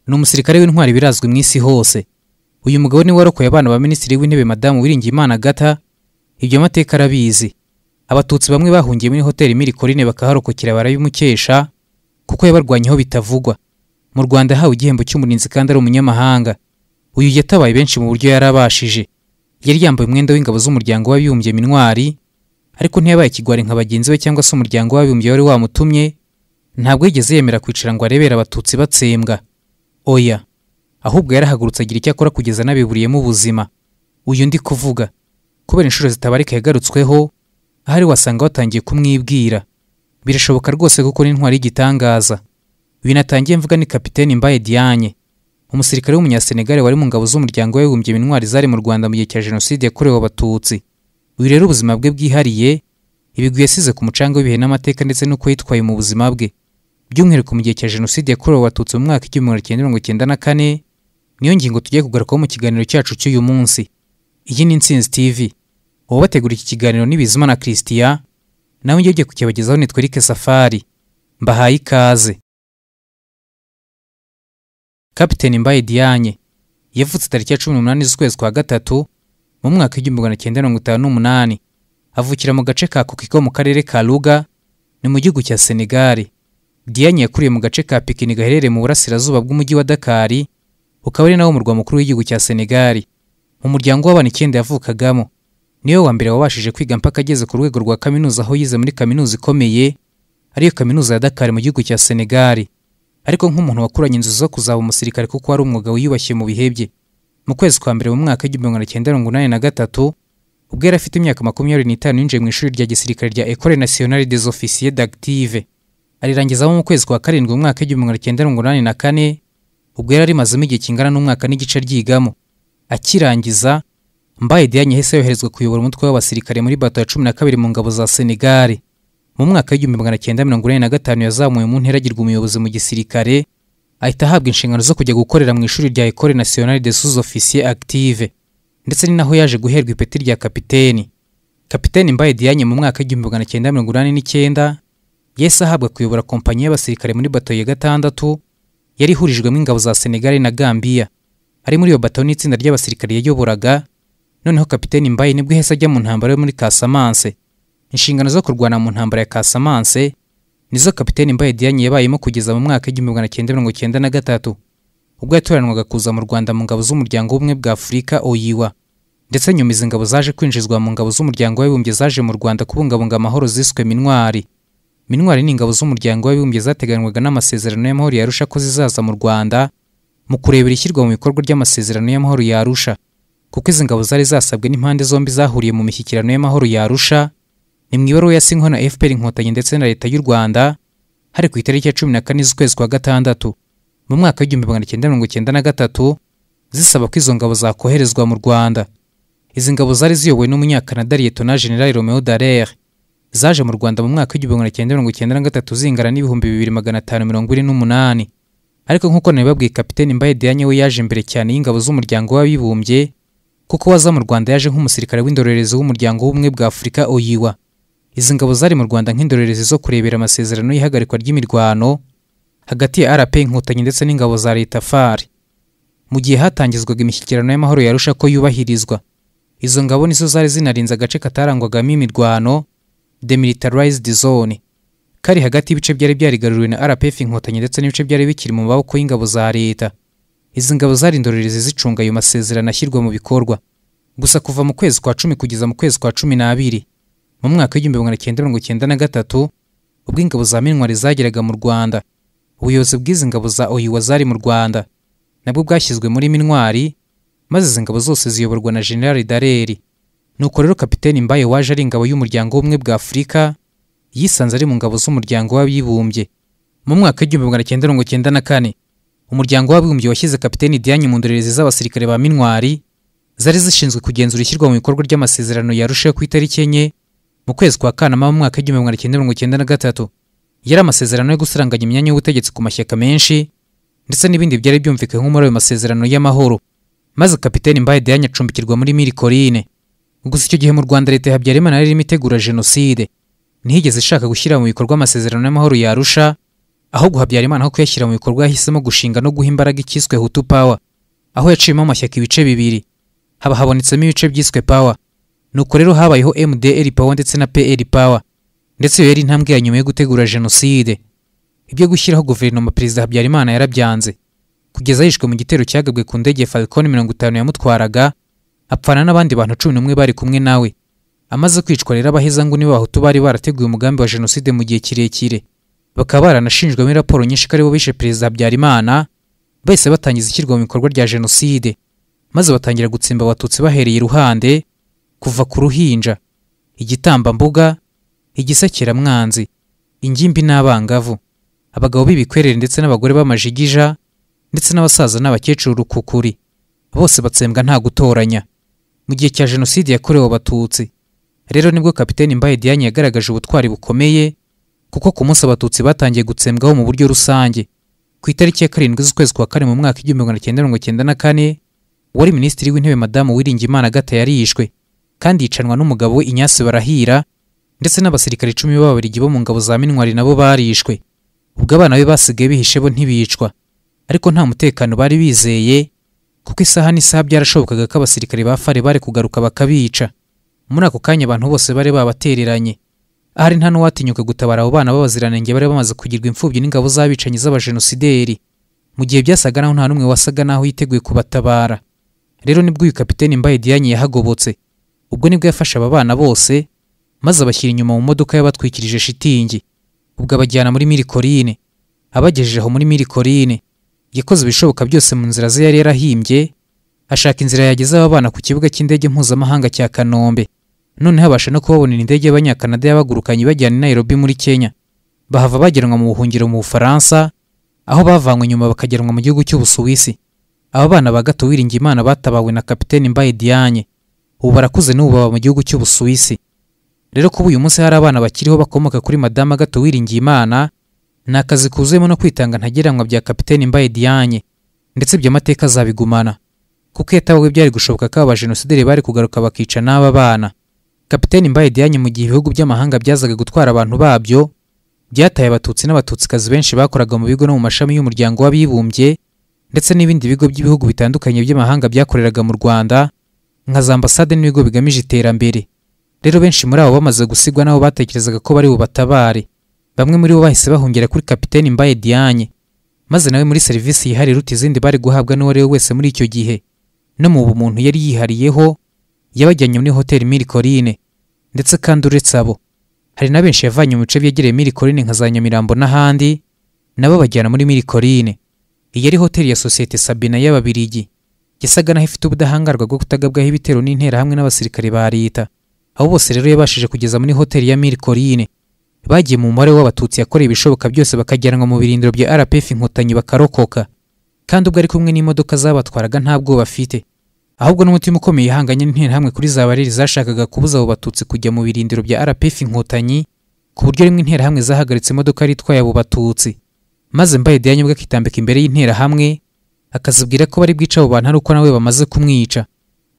ni umusirikare w'intwari birazwi mu isi hose uyu mugabo niwe warokoye abana ba minisitiri w'intebe madamu wiringiyimana gata ibyo amateka arabizi abatutsi bamwe bahungiye muri hoteli mirikorine bakaharokokera barabimukesha kuko yabarwanyeho bitavugwa mu rwanda yahawe igihembo cy'umurinzi kandi ari umunyamahanga uyu yatabaye benshi mu buryo yari abashije yari yambaye umwenda w'ingabo z'umuryango w'abibumbye minwari ariko ntiyabaye ikigwari nka bagenzi be cyangwa se umuryango w'abibumbye wari wamutumye ntabwo yigeze yemera kwicara ngo arebere abatutsi batsembwa oya ahubwo yarahagurutse agira icyo akora kugeza anabiburiyemo ubuzima uyu ndi kuvuga kubera inshuro zitabarika yagarutsweho ahari wasanga watangiye kumwibwira birashoboka rwose kuko n'intwari y'igitangaza ibintu atangiye mvuga ni kapiteni mbaye diane umusirikare w'umunyasenegare wari mu ngabo z'umuryango w'abibumbye intwari zari mu rwanda mu gihe cya jenoside yakorewe abatutsi uyu rero ubuzima bwe bwihariye ibigwi yasize ku mucanga w'ibihe n'amateka ndetse n'uko yitwaye mu buzima bwe by'umwihariko mu gihe cya jenoside yakorewe abatutsi mu mwaka w'igihumbi magana cyenda mirongo icyenda na kane niyo ngingo tugiye kugarukaho mu kiganiro cyacu cy'uyu munsi iyi ni intsinzi tv uwabategura iki kiganiro ni bizima na christian nawe njye ugiye kukibagezaho nitwa eric safari mbahaye ikaze kapiteni mbaye diane yavutse tariki ya cumi n'umunani z'ukwezi kwa gatatu mu mwaka w'igihumbi magana cyenda mirongo itanu n'umunani avukira mu gace ka kokiko mu karere ka ruga ni mu gihugu cya senegari diane yakuriye mu gace ka pikini gaherereye mu burasirazuba bw'umujyi wa dakari ukaba ari nawo murwa mukuru w'igihugu cya senegari mu muryango w'abana icyenda yavukagamo niwe wa mbere wabashije kwiga mpaka ageze ku rwego rwa kaminuza aho yize muri kaminuza ikomeye ariyo kaminuza ya Dakar mu gihugu cya Senegal ariko nk'umuntu wakuranye inzozi zo kuzaba umusirikare kuko wari umwuga wiyubashye mu bihe bye mu kwezi kwa mbere mu mwaka w'igihumbi magana cyenda mirongo inani na gatatu ubwo yari afite imyaka makumyabiri n'itanu yinjiye mu ishuri rya gisirikare rya Ecole Nationale des Officiers d'Active arirangizamo mu kwezi kwa karindwi mu mwaka w'igihumbi magana cyenda mirongo inani na kane ubwo yari arimazemo igihe kingana n'umwaka n'igice ryigamo akirangiza mbaye diane yahise yoherezwa kuyobora umutwe w'abasirikare muri bato ya cumi na kabiri mu ngabo za senegali mu mwaka w'igihumbi magana cyenda mirongo inani na gatanu yazamuwe mu ntera agirwa umuyobozi mu gisirikare ahita ahabwa inshingano zo kujya gukorera mu ishuri rya ecole nationale des sous officiers active ndetse ni naho yaje guherwa ipeti rya kapiteni kapiteni mbaye diane mu mwaka w'igihumbi magana cyenda mirongo inani n'icyenda yahise ahabwa kuyobora kompanyi y'abasirikare muri bato ya gatandatu yari ihurijwemo ingabo za senegali na gambiya ari muri iyo bato n'itsinda ry'abasirikare yayoboraga noneho kapiteni mbaye nibwo ihese ajya mu ntambara yo muri kasamanse inshingano zo kurwana mu ntambara ya kasamanse nizo kapiteni mbaye diane yabayemo kugeza mu mwaka w'igihumbi magana cyenda mirongo cyenda na gatatu ubwo yatoranwaga kuza mu rwanda mu ngabo z'umuryango w'ubumwe bwa afurika oyiwa ndetse nyuma izi ngabo zaje kwinjizwa mu ngabo z'umuryango w'abibumbye zaje mu rwanda kubungabunga amahoro ziswe minwari minwari ni ingabo z'umuryango w'abibumbye zateganwaga n'amasezerano y'amahoro yarusha ko zizaza mu rwanda mu kurebera ishyirwa mu bikorwa ry'amasezerano y'amahoro yarusha kuko izi ngabo zari zasabwe n'impande zombi zahuriye mu mishyikirano y'amahoro yarusha ni mu ibaruwa yasinyweho na FPR inkotanyi ndetse na leta y'u Rwanda hari ku itariki ya cumi na kane z'ukwezi kwa gatandatu mu mwaka w'igihumbi magana cyenda mirongo cyenda na gatatu zisaba ko izo ngabo zakoherezwa mu Rwanda izi ngabo zari ziyobowe n'umunyakanada Liyetona General Romeo Dallaire zaje mu Rwanda mu mwaka w'igihumbi magana cyenda mirongo cyenda na gatatu zingana n'ibihumbi bibiri magana atanu mirongo ine n'umunani ariko nk'uko nabibabwiye kapiteni Mbaye Diagne we yaje imbere cyane y'ingabo z'umuryango w'abibumbye kuko waza mu Rwanda yaje nk'umusirikare w'indorerezi w'umuryango w'ubumwe bwa Afurika oyiwa izi ngabo zari mu Rwanda nk'indorerezi zo kurebera amasezerano y'ihagarikwa ry'imirwano hagati ya RP Inkotanyi ndetse n'ingabo za Leta FAR mu gihe hatangizwaga imishyikirano y'amahoro yarusha ko yubahirizwa izo ngabo nizo zari zinarinze agace katarangwagamo imirwano demilitarized zone kari hagati y'ibice byari byarigaruriwe na RPF Inkotanyi ndetse n'ibice byari bikiri mu maboko y'ingabo za Leta izi ngabo zari indorerezi zicunga ayo masezerano ashyirwa mu bikorwa gusa kuva mu kwezi kwa cumi kugeza mu kwezi kwa cumi n'abiri mu mwaka w'igihumbi magana cyenda mirongo cyenda na gatatu ubwo ingabo za minwari zageraga mu rwanda ubuyobozi bw'izi ngabo za oyiwa zari mu rwanda nabwo bwashyizwe muri minwari maze izi ngabo zose ziyoborwa na generali dareri nuko rero kapiteni mbaye waje ari ingabo y'umuryango w'ubumwe bwa afurika yisanze ari mu ngabo z'umuryango w'abibumbye mu mwaka w'igihumbi magana cyenda mirongo cyenda na kane umuryango w'abibumbye washyize kapiteni Diane mu ndorerezi z'abasirikare ba Minwari zari zishinzwe kugenzura ishyirwa mu bikorwa ry'amasezerano yarusheho ku itariki enye mu kwezi kwa Kanama mu mwaka w'igihumbi magana cyenda mirongo cyenda na gatatu yari amasezerano yo gusaranganya imyanya y'ubutegetsi ku mashyaka menshi ndetse n'ibindi byari byumvikanywe muri ayo masezerano y'amahoro maze kapiteni Mbaye Diane acumbikirwa muri Mille Collines gusa icyo gihe mu Rwanda leta ya Habyarimana yari irimo itegura jenoside ntihigeze ishaka gushyira mu bikorwa amasezerano y'amahoro yarusha ahubwo habyarimana aho kuyashyira mu bikorwa yahisemo gushinga no guha imbaraga icyiswe hutu pawa aho yaciyemo amashyaka ibice bibiri haba habonetsemo ibice byiswe pawa nuko rero habayeho mdr pawa ndetse na pl pawa ndetse iyo yari intambwe ya nyuma yo gutegura jenoside ibyo gushyiraho guverinoma perezida habyarimana yarabyanze kugeza yishwe mu gitero cyagabwe ku ndege falcon mirongo itanu yamutwaraga apfana n'abandi bantu cumi n'umwe bari kumwe nawe amaze kwicwa rero abaheza ngo nibo bahutu bari barateguye umugambi wa jenoside mu gihe kirekire bakaba baranashinjwemo raporo nyinshi ko aribo bishe perezida habyarimana bahise batangiza ishyirwa mu bikorwa rya jenoside maze batangira gutsimba abatutsi bahereye iruhande kuva ku ruhinja igitambambuga igisekeramwanzi ingimbi n'abangavu abagabo b'ibikwerere ndetse n'abagore b'amajigija ndetse n'abasaza n'abakecuru urukukuri bose batsembwa nta gutoranya mu gihe cya jenoside yakorewe abatutsi rero nibwo kapiteni mbaye diane yagaragaje ubutwari bukomeye kuko ku munsi abatutsi batangiye gutsembwaho mu buryo rusange ku itariki ya karindwi z'ukwezi kwa kane mu mwaka igihumbi magana cyenda mirongo cyenda na kane wari minisitiri w'intebe madamu wiringimana gata yarishwe kandi yicanwa n'umugabo we inyasi barahira ndetse n'abasirikare icumi b'ababirigi bo mu ngabo za minwari nabo barishwe ubwo abana be basigaye bihishe bo ntibicwa ariko nta mutekano bari bizeye kuko isaha n'isaha byarashobokaga ko abasirikare ba fare bari kugaruka bakabica muri ako kanya abantu bose bari babatereranye ahari nta n'uwatinyuka gutabara abo bana b'abaziranenge bari bamaze kugirwa imfubyi n'ingabo z'abicanyi z'abajenosideri mu gihe byasaga naho nta n'umwe wasaga naho yiteguye kubatabara rero nibwo uyu kapiteni mbaye diane yahagobotse ubwo nibwo yafashe aba bana bose maze abashyira inyuma mu modoka yabatwikirije shitingi ubwo abajyana muri mirikorine abagejeje aho muri mirikorine yakoze ibishoboka byose mu nzira ze yari yarahimbye ashaka inzira yageza aba bana ku kibuga cy'indege mpuzamahanga cya kanombe noneho abasha no kubabonera indege y'abanyakanada yabagurukanye ibajyana i Nairobi muri Kenya bahava bageranwa mu buhungiro mu Bufaransa aho bavanywe nyuma bakageranwa mu gihugu cy'Ubusuwisi aba bana ba gato wiringiye imana batabawe na kapiteni Mbaye Diane ubu barakuze n'ubu baba mu gihugu cy'Ubusuwisi rero kuba uyu munsi hari abana bakiriho bakomoka kuri madama gato wiringiye imana ni akazi kuzuyemo no kwitanga ntagereranywa bya kapiteni Mbaye Diane ndetse ibyo amateka azabigumana kuko yatabawe byari gushoboka ko aba jenosider bari kugaruka bakica n'aba bana kapiteni Mbaye Diagne mu gihe ibihugu by'amahanga byazaga gutwara abantu babyo byataye abatutsi n'abatutsikazi benshi bakoraga mu bigo no mu mashami y'umuryango w'abibumbye ndetse n'ibindi bigo by'ibihugu bitandukanye by'amahanga byakoreraga mu Rwanda nka za ambasade n'ibigo bigamije iterambere rero benshi muri abo bamaze gusigwa nabo batekerezaga ko bari bubatabare bamwe muri bo bahise bahungira kuri kapiteni Mbaye Diagne maze nawe muri serivisi yihariye iruta izindi bari guhabwa n'uwo ari we wese muri icyo gihe no mu bumuntu yari yihariyeho yabajyanye muri hoteli Mirikorine ndetse kandi uretse abo hari na benshi yavanye mu bice byegereye Mirikorine nka za Nyamirambo n'ahandi nabo bajyana muri Mirikorine iyi yari hoteli ya sosiyete Sabina y'Ababirigi yasaga naho ifite ubudahangarwa bwo kutagabwaho ibitero n'interahamwe n'abasirikare ba leta abo bose rero yabashije kugeza muri hoteli ya Mirikorine bagiye mu mubare w'abatutsi yakoreye ibishoboka byose bakajyanwa mu birindiro bya RPF inkotanyi bakarokoka kandi ubwo ari kumwe n'imodoka zabatwaraga nta bwoba afite ahubwo n'umutima ukomeye ihanganye n'interahamwe kuri za bareri zashakaga kubuza abo batutsi kujya mu birindiro bya RPF inkotanyi ku buryo rimwe interahamwe zahagaritse imodoka yari itwaye abo batutsi maze mbaye Diane ubwo akitambika imbere y'interahamwe akazibwira ko bari bwica abo bantu ari uko nawe bamaze kumwica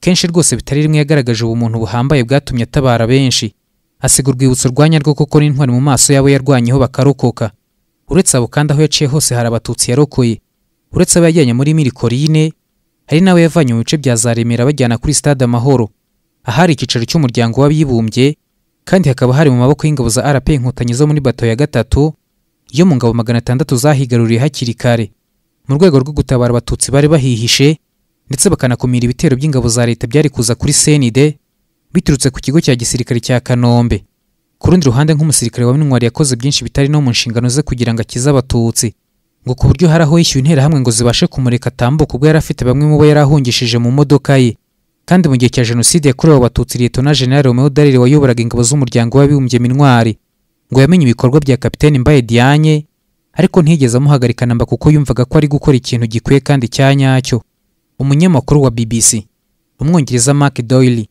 kenshi rwose bitari rimwe yagaragaje ubumuntu buhambaye bwatumye atabara benshi asiga urwibutso rwanya rwo kuko n'intwari mu maso yabo yarwanyeho bakarokoka uretse abo kandi aho yaciye hose hari abatutsi yarokoye uretse abo yajyanye muri mirikorine hari nawe yavanye mu bice bya za Remera bajyana kuri stade Amahoro ahari icyicaro cy'umuryango w'abibumbye kandi hakaba hari mu maboko y'ingabo za RP inkotanyi zo muri bato ya gatatu yo mu ngabo magana atandatu zahigaruriye hakiri kare mu rwego rwo gutabara abatutsi bari bahihishe ndetse bakanakumira ibitero by'ingabo za leta byari kuza kuri senide biturutse ku kigo cya gisirikare cya Kanombe ku rundi ruhande nk'umusirikare wa Mintwari yakoze byinshi bitari no mu nshingano ze kugira ngo akize abatutsi ngo ku buryo hari aho yishyuye interahamwe ngo zibashe kumureka atambuka ubwo yari afite bamwe mu bo yari ahungishije mu modoka ye kandi mu gihe cya jenoside yakorewe abatutsi leta na general romeo darire wayoboraga ingabo z'umuryango w'abibumbye mintwari ngo yamenye ibikorwa bya kapiteni mbaye dianye ariko ntiyigeze amuhagarika namba kuko yumvaga ko ari gukora ikintu gikwiye kandi cya nyacyo umunyamakuru wa bbc umwongereza mark doyle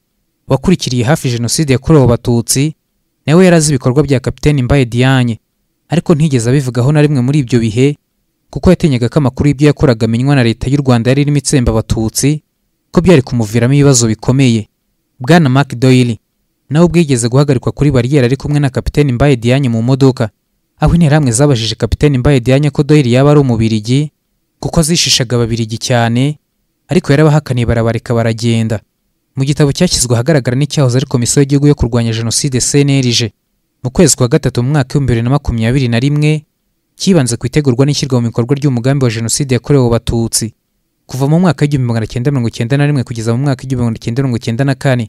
wakurikiriye hafi jenoside yakorewe abatutsi nawe yari azi ibikorwa bya kapiteni mbaye dianye ariko ntiyigeze abivugaho na rimwe muri ibyo bihe kuko yatinyaga ko amakuru y'ibyo yakoraga amenywa na leta y'u Rwanda yari irimo itsemba abatutsi ko byari kumuviramo ibibazo bikomeye bwana Mark Doyle nawe ubwo yigeze guhagarikwa kuri bariyeri ari kumwe na kapiteni Mbaye Diagne mu modoka aho interahamwe zabajije kapiteni Mbaye Diagne ko Doyle yaba ari umubirigi kuko zishishaga ababirigi cyane ariko yarabahakaniye barabareka baragenda mu gitabo cyashyizwe ahagaragara n'icyahoze ari komisiyo y'igihugu yo kurwanya jenoside CNRG mu kwezi kwa gatatu mu mwaka w'ibihumbi bibiri na makumyabiri na rimwe cyibanze ku itegurwa n'ishyirwa mu bikorwa ry'umugambi wa jenoside yakorewe abatutsi kuva mu mwaka w'igihumbi magana cyenda mirongo cyenda na rimwe kugeza mu mwaka w'igihumbi magana cyenda mirongo cyenda na kane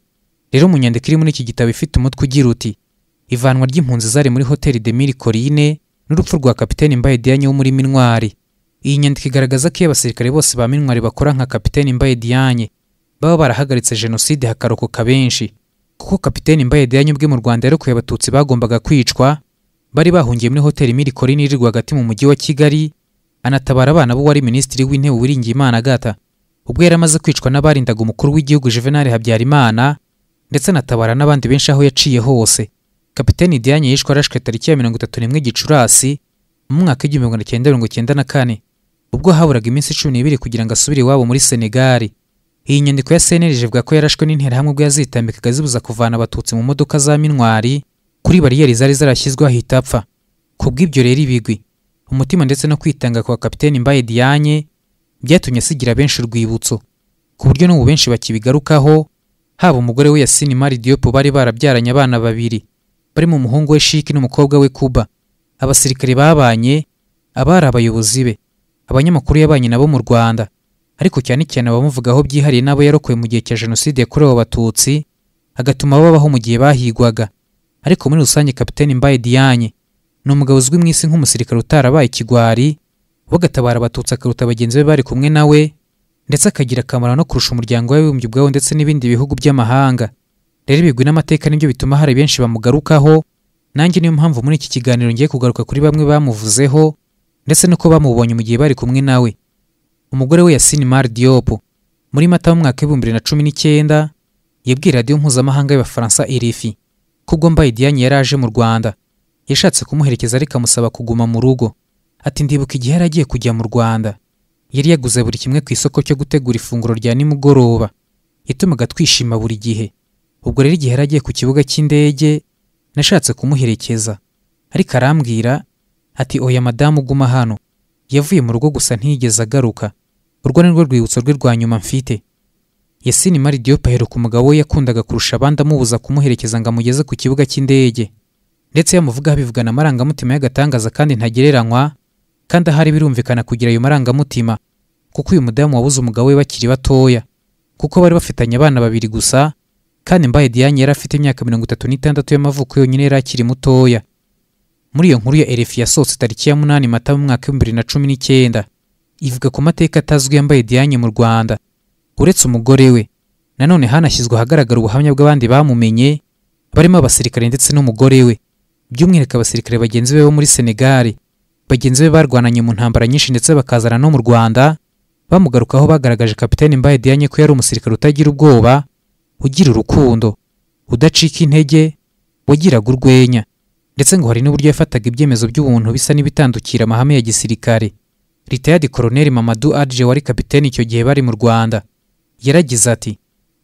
rero mu nyandiko iri muri iki gitabo ifite umutwe ugira uti ivanwa ry'impunzi zari muri hoteli de mille corine n'urupfu rwa kapiteni mbaye diane wo muri minwari iyi nyandiko igaragaza ko iyo abasirikare bose ba minwari bakora nka kapiteni mbaye diane baba barahagaritse jenoside hakarokoka benshi kuko kapiteni mbaye diane ubwe mu rwanda yarokoye abatutsi bagombaga kwicwa bari bahungiye muri hoteli mille corine iri rwagati mu mujyi wa kigali anatabara abana bo wari minisitiri w'intebe Uwiringiyimana Agatha ubwo yari amaze kwicwa n'abarindaga umukuru w'igihugu Juvenal Habyarimana ndetse anatabara n'abandi benshi aho yaciye hose kapiteni Diane yishwe arashwe tariki ya mirongo itatu n'imwe Gicurasi mu mwaka w'igihumbi magana cyenda mirongo cyenda na kane ubwo haburaga iminsi cumi n'ibiri kugira ngo asubire iwabo muri Senegal iyi nyandiko ya CNRG ivuga ko yarashwe n'interahamwe ubwo yazitambikaga zibuza kuvana abatutsi mu modoka za mintwari kuri bariyeri zari zarashyizweho ahita apfa ku bw'ibyo rero ibigwi umutima ndetse no kwitanga kwa kapiteni Mbaye Diagne byatumye asigira benshi urwibutso ku buryo n'ubu benshi bakibigarukaho haba umugore we Yasini Mari Diop bari barabyaranye abana babiri barimo umuhungu we Shiki n'umukobwa we Kuba abasirikare babanye abari abayobozi be abanyamakuru yabanye nabo mu Rwanda ariko cyane cyane abamuvugaho byihariye n'abo yarokoye mu gihe cya jenoside yakorewe abatutsi agatuma babaho mu gihe bahigwaga ariko muri rusange kapiteni Mbaye Diagne ni umugabo uzwi mu isi nk'umusirikare utarabaye ikigwari we agatabara abatutsi akaruta bagenzi be bari kumwe na we ndetse akagira akamaro no kurusha umuryango w'abibumbye ubwawo ndetse n'ibindi bihugu by'amahanga rero ibigwi n'amateka nibyo bituma hari benshi bamugarukaho nanjye niyo mpamvu muri iki kiganiro ngiye kugaruka kuri bamwe bamuvuzeho ndetse n'uko bamubonye mu gihe bari kumwe na we umugore we Yasine Mar Diop muri mata mu mwaka w'ibihumbi bibiri na cumi n'icyenda yabwiye radiyo mpuzamahanga y'abafaransa RFI ko ubwo Mbaye Diagne yari aje mu Rwanda yashatse kumuherekeza ariko amusaba kuguma mu rugo ati ndibuka igihe yari agiye kujya mu Rwanda yari yaguze buri kimwe ku isoko cyo gutegura ifunguro rya nimugoroba yatumaga twishima buri gihe ubwo rero igihe yari agiye ku kibuga cy'indege nashatse kumuherekeza ariko arambwira ati oya madamu uguma hano yavuye mu rugo gusa ntiyigeze agaruka urwo ni rwo rwibutso rwe rwa nyuma mfite Yasini Mari Diop aheruka umugabo we yakundaga kurusha abandi amubuza kumuherekeza ngo amugeze ku kibuga cy'indege ndetse iyo amuvugaho abivugana amarangamutima y'agatangaza kandi ntagereranywa kandi ahari birumvikana kugira ayo marangamutima kuko uyu mudamu wabuze umugabo we bakiri batoya kuko bari bafitanye abana babiri gusa kandi mbaye diane yari afite imyaka mirongo itatu n'itandatu y'amavuko yonyine yari akiri mutoya muri iyo nkuru ya erefi yasohotse tariki ya munani mata mu mwaka w'ibihumbi bibiri na cumi n'icyenda ivuga ku mateka atazwi yambaye diane mu rwanda uretse umugore we nanone hanashyizwe ahagaragara ubuhamya bw'abandi bamumenye barimo abasirikare ndetse n'umugore we by'umwihariko abasirikare bagenzi be bo muri Senegal bagenzi be barwananye mu ntambara nyinshi ndetse bakazana no mu Rwanda bamugarukaho bagaragaje kapiteni Mbaye Diagne ko yari umusirikare utagira ubwoba ugira urukundo udacika intege wagiraga urwenya ndetse ngo hari n'uburyo yafataga ibyemezo by'ubuntu bisa n'ibitandukira amahame ya gisirikare ritayadi koroneri Mamadou Adje wari kapiteni icyo gihe bari mu Rwanda yaragize ati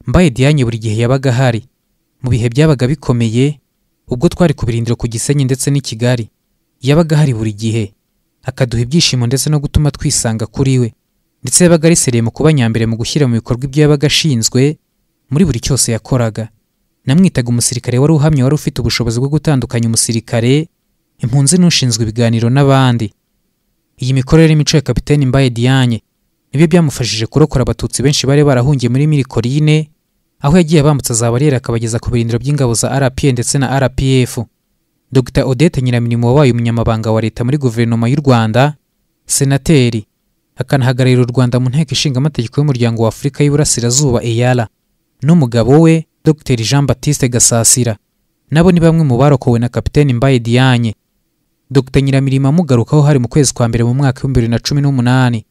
Mbaye Diagne buri gihe yabaga ahari mu bihe byabaga bikomeye ubwo twari ku birindiro ku Gisenyi ndetse n'i Kigali yabaga hari buri gihe akaduha ibyishimo ndetse no gutuma twisanga kuri we ndetse yabaga ari seriye mu kuba nyambere mu gushyira mu bikorwa ibyo yabaga ashinzwe muri buri cyose yakoraga namwitaga umusirikare wari uhamye wari ufite ubushobozi bwo gutandukanya umusirikare impunzi n'ushinzwe ibiganiro n'abandi iyi mikorere n'imico ya kapiteni Mbaye Diagne nibyo byamufashije kurokora abatutsi benshi bari barahungiye muri Milikorine aho yagiye abambutsa za bariyeri akabageza ku birindiro by'ingabo za RPA ndetse na RPF Dr Odette Nyiramirimo wabaye umunyamabanga wa leta muri guverinoma y'u Rwanda senateri akanahagararira u Rwanda mu nteko ishinga amategeko y'umuryango wa Afurika y'Iburasirazuba EALA n'umugabo we Dr Jean Baptiste Gasasira nabo ni bamwe mu barokowe na kapiteni Mbaye Diagne Dr Nyiramirimo amugarukaho hari mu kwezi kwa mbere mu mwaka w'ibihumbi bibiri na cumi n'umunani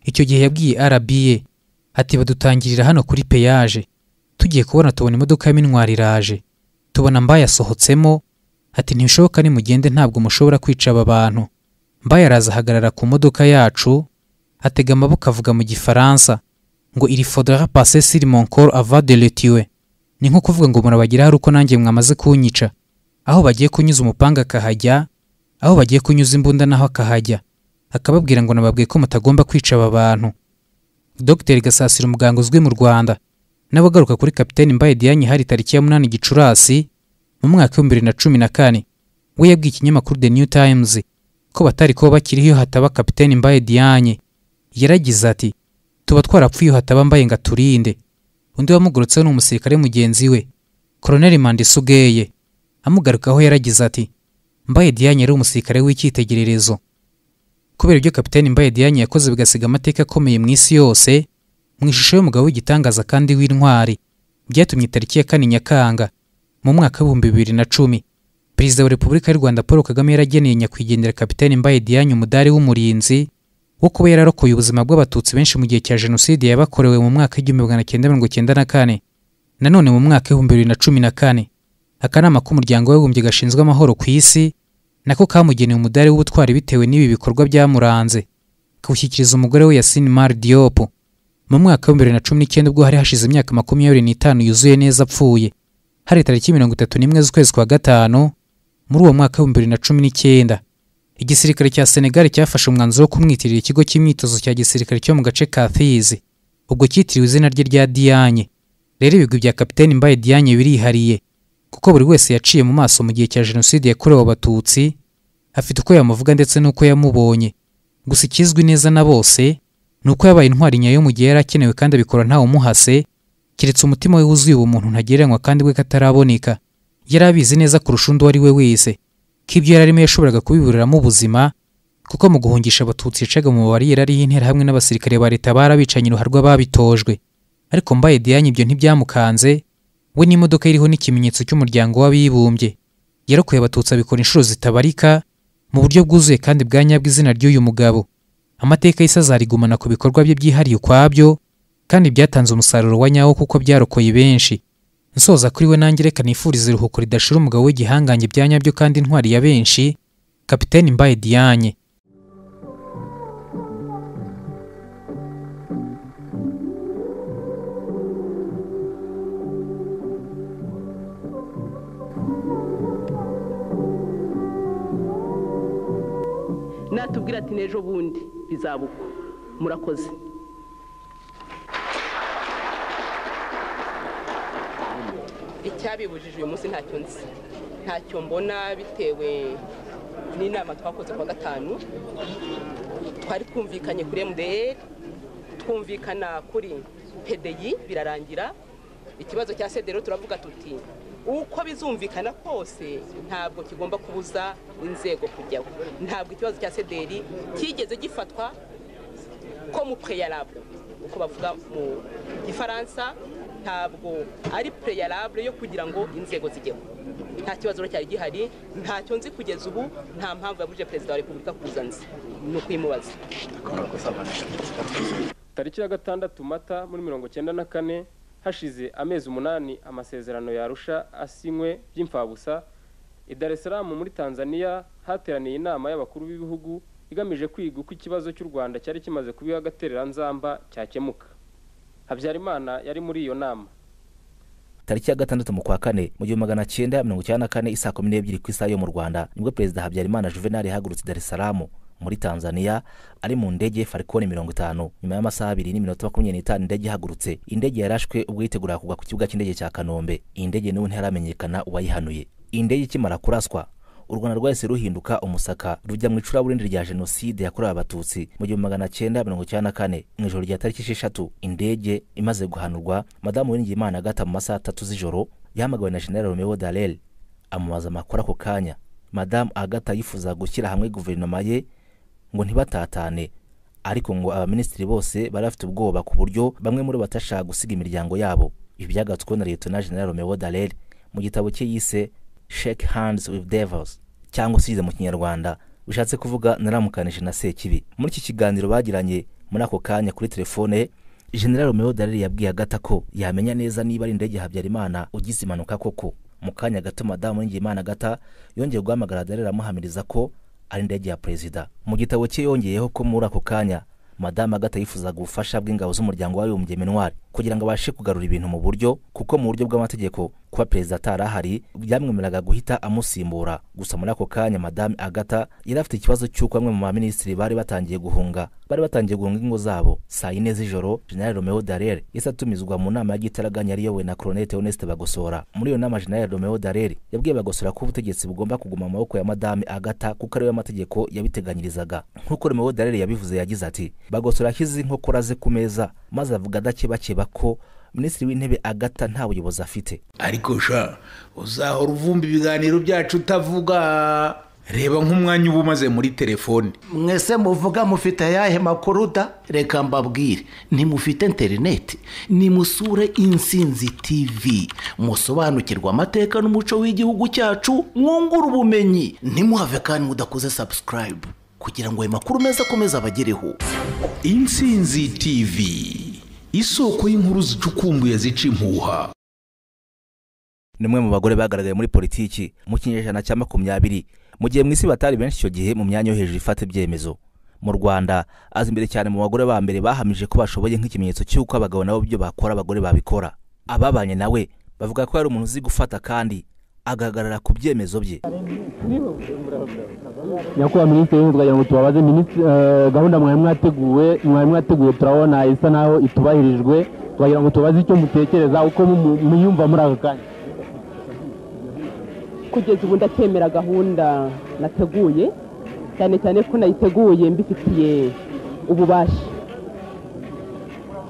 icyo gihe yabwiye RBA ati badutangirira hano kuri peyaje tugiye kubona tubona imodoka ya minwari iraje tubona mbaye asohotsemo ati ntibishoboka nimugende ntabwo mushobora kwica aba bantu mbaye araza ahagarara ku modoka yacu atega amaboko avuga mu gifaransa ngo iri faudra passer sur mon corps avant de le tuer ni nko kuvuga ngo murabageraho ari uko nanjye mwamaze kunyica aho bagiye kunyuza umupanga akahajya aho bagiye kunyuza imbunda naho akahajya akababwira ngo nababwiye ko mutagomba kwica aba bantu dr gasasira umuganga uzwi mu rwanda n'abagaruka kuri kapiteni mbaye diane hari tariki ya munani gicurasi mu mwaka w'ibihumbi bibiri na cumi na kane we yabwiye ikinyamakuru the new times ko batari kuba bakiriho iyo hataba kapiteni mbaye diane yaragize ati tuba twarapfuye iyo hataba mbaye ngo aturinde undi wamugurutseho ni umusirikare mugenzi we koroneli mandisugeye amugarukaho yaragize ati mbaye diane yari umusirikare w'icyitegererezo kubera ibyo kapiteni mbaye diane yakoze bigasiga amateka akomeye mu isi yose mu ishusho y'umugabo w'igitangaza kandi w'intwari byatumye tariki ya kane nyakanga mu mwaka w'ibihumbi bibiri na cumi perezida wa repubulika y'u rwanda paul kagame yarageneye nyakwigendera kapiteni mbaye diane umudari w'umurinzi wo kuba yararokoye ubuzima bw'abatutsi benshi mu gihe cya jenoside yabakorewe mu mwaka w'igihumbi magana cyenda mirongo cyenda na kane nanone mu mwaka w'ibihumbi bibiri na cumi na kane akanama k'umuryango w'abibumbye gashinzwe amahoro ku isi nako kamugeneye umudari w'ubutwari bitewe n'ibi bikorwa byamuranze kawushyikiriza umugore we yasine mari diop mu mwaka w'ibihumbi bibiri na cumi n'icyenda ubwo hari hashize imyaka makumyabiri n'itanu yuzuye neza apfuye hari tariki mirongo itatu n'imwe z'ukwezi kwa gatanu muri uwo mwaka w'ibihumbi bibiri na cumi n'icyenda igisirikare cya senegali cyafashe umwanzuro wo kumwitirira ikigo cy'imyitozo cya gisirikare cyo mu gace ka thizi ubwo cyitiriwe izina rye rya diyanye rero ibigwi bya kapiteni mbaye diyanye birihariye kuko buri wese yaciye mu maso mu gihe cya jenoside yakorewe abatutsi afite uko yamuvuga ndetse n'uko yamubonye gusa ikizwi neza na bose ni uko yabaye intwari nyayo mu gihe yari akenewe kandi abikora ntawe umuhase keretse umutima we wuzuye ubumuntu ntagereranywa kandi we kataraboneka yari abizi neza kurusha undi uwo ari we wese ko ibyo yari arimo yashoboraga kubiburiramo ubuzima kuko mu guhungisha abatutsi yacaga mu mubare yari ariho interahamwe n'abasirikare ba leta barabicanye uruharwa babitojwe ariko mbaye diane ibyo ntibyamukanze we n'imodoka iriho n'ikimenyetso cy'umuryango w'abibumbye yarokoye abatutsi abikora inshuro zitabarika mu buryo bwuzuye kandi bwa nyabwo izina ry'uyu mugabo amateka y'isi azarigumana ku bikorwa bye byihariye ukwabyo kandi byatanze umusaruro wa nyawo kuko byarokoye benshi nsoza kuri we nanjye reka nifuriza iruhuko ridashira umugabo w'igihangange bya nyabyo kandi intwari ya benshi kapiteni mbaye diane natubwira ati n'ejo bundi bizaba uko murakoze icyabibujije uyu munsi ntacyo nzi ntacyo mbona bitewe n'inama twakoze kuwa gatanu twari twumvikanye kuri mdr twumvikana kuri pedeyi birarangira ikibazo cya sedero turavuga tuti uko bizumvikana kose ntabwo kigomba kubuza inzego kujyaho ntabwo ikibazo cya sederi kigeze gifatwa ko mu pureyarabure uko bavuga mu gifaransa ntabwo ari pureyarabure yo kugira ngo inzego zijyeho nta kibazo rero cyari gihari ntacyo nzi kugeza ubu nta mpamvu yabujije perezida wa repubulika kuza nzi ni ukuyimubaza tariki ya gatandatu mata muri mirongo cyenda na kane hashize amezi umunani amasezerano yarusha asinywe by'imfabusa i dar es salaam muri tanzania hateraniye inama y'abakuru b'ibihugu igamije kwiga uko ikibazo cy'u rwanda cyari kimaze kubiha agatereranzamba cyakemuka habyarimana yari muri iyo nama tariki ya gatandatu mu kwa kane mu gihumbi magana cyenda mirongo icyenda na kane isaa kumi n'ebyiri ku isaha yo mu rwanda nibwo perezida habyarimana juvenal yahagurutse i dar es salaam muri tanzania ari mu ndege farikoni mirongo itanu nyuma y'amasaha abiri n'iminota makumyabiri n'itanu indege ihagurutse indege yarashwe ubwo yiteguraga kugwa ku kibuga cy'indege cya kanombe iyi ndege niwe ntiharamenyekana uwayihanuye iyi ndege ikimara kuraswa u rwanda rwahise ruhinduka umusaka rujya mu icuraburindi rya jenoside yakorewe abatutsi mu gihumbi magana cyenda mirongo icyenda na kane mu ijoro rya tariki esheshatu indege imaze guhanurwa madamu uwiringiyimana agata mu masaha atatu z'ijoro yahamagawe na general romeo darel amubaza amakuru ako kanya madamu agata yifuza gushyira hamwe guverinoma ye ngo ntibatatane ariko ngo abaminisitiri bose bari bafite ubwoba ku buryo bamwe muri bo batashaka gusiga imiryango yabo ibi byagatsweho na liyetona general romeo darel mu gitabo cye yise shake hands with devils cyangwa usize mu kinyarwanda bishatse kuvuga naramukanije na sekibi muri iki kiganiro bagiranye muri ako kanya kuri telefone general romeo darel yabwiye agata ko yamenya neza niba ari indege habyarimana ugize impanuka koko mu kanya gato madamu w'ingiyimana agata yongeye guhamagara darel amuhamiriza ko ari indege ya perezida mu gitabo cye yongeyeho ko muri ako kanya madamu agata yifuzaga ubufasha bw'ingabo z'umuryango w'abibumbye minwari kugira ngo abashe kugarura ibintu mu buryo kuko mu buryo bw'amategeko kuba perezida atari ahari byamwemereraga guhita amusimbura gusa muri ako kanya madame agata yari afite ikibazo cy'uko bamwe mu baminisitiri bari batangiye guhunga bari batangiye guhunga ingo zabo saa yine z'ijoro general romeo darere yahise atumizwa mu nama y'igitaraganya yari iyobowe na koronete honeste bagosora muri iyo nama general romeo darere yabwiye bagosora ko ubutegetsi bugomba kuguma mu maboko ya madame agata kuko ariwe amategeko yabiteganyirizaga nk'uko romeo darere yabivuze yagize ati bagosora ashyize inkokora ze ku meza maze avuga adakebakeba ko minisitiri w'intebe agata nta buyobozi afite ariko sha uzahora uvumba ibiganiro byacu utavuga reba nk'umwanya uba umaze muri telefone mwese muvuga mufite ayahe makuru da reka mbabwire ntimufite interineti nimusure insinzi tivi musobanukirwe amateka n'umuco w'igihugu cyacu mwungure ubumenyi ntimuhave kandi mudakoze sabusikarayibu kugira ngo ayo makuru meza akomeze abagereho insinzi tivi isoko y'inkuru zicukumbuye zica impuha ni umwe mu bagore bagaragaye muri politiki mu kinyejana cya makumyabiri mu gihe mu isi batari benshi icyo gihe mu myanya yo hejuru ifata ibyemezo mu rwanda aza imbere cyane mu bagore ba mbere bahamije ko bashoboye nk'ikimenyetso cy'uko abagabo nabo ibyo bakora abagore babikora ababanye nawe bavuga ko yari umuntu uzi gufata kandi agahagarara ku byemezo bye nyakubahwa minisitiri w'intebe twagira ngo tubabaze minisitiri gahunda mwari mwateguwe mwari mwateguye turabona isa naho itubahirijwe twagira ngo tubaze icyo mutekereza uko muyumva muri aka kanya kugeza ubu ndakemera gahunda nateguye cyane cyane ko nayiteguye mbifitiye ububasha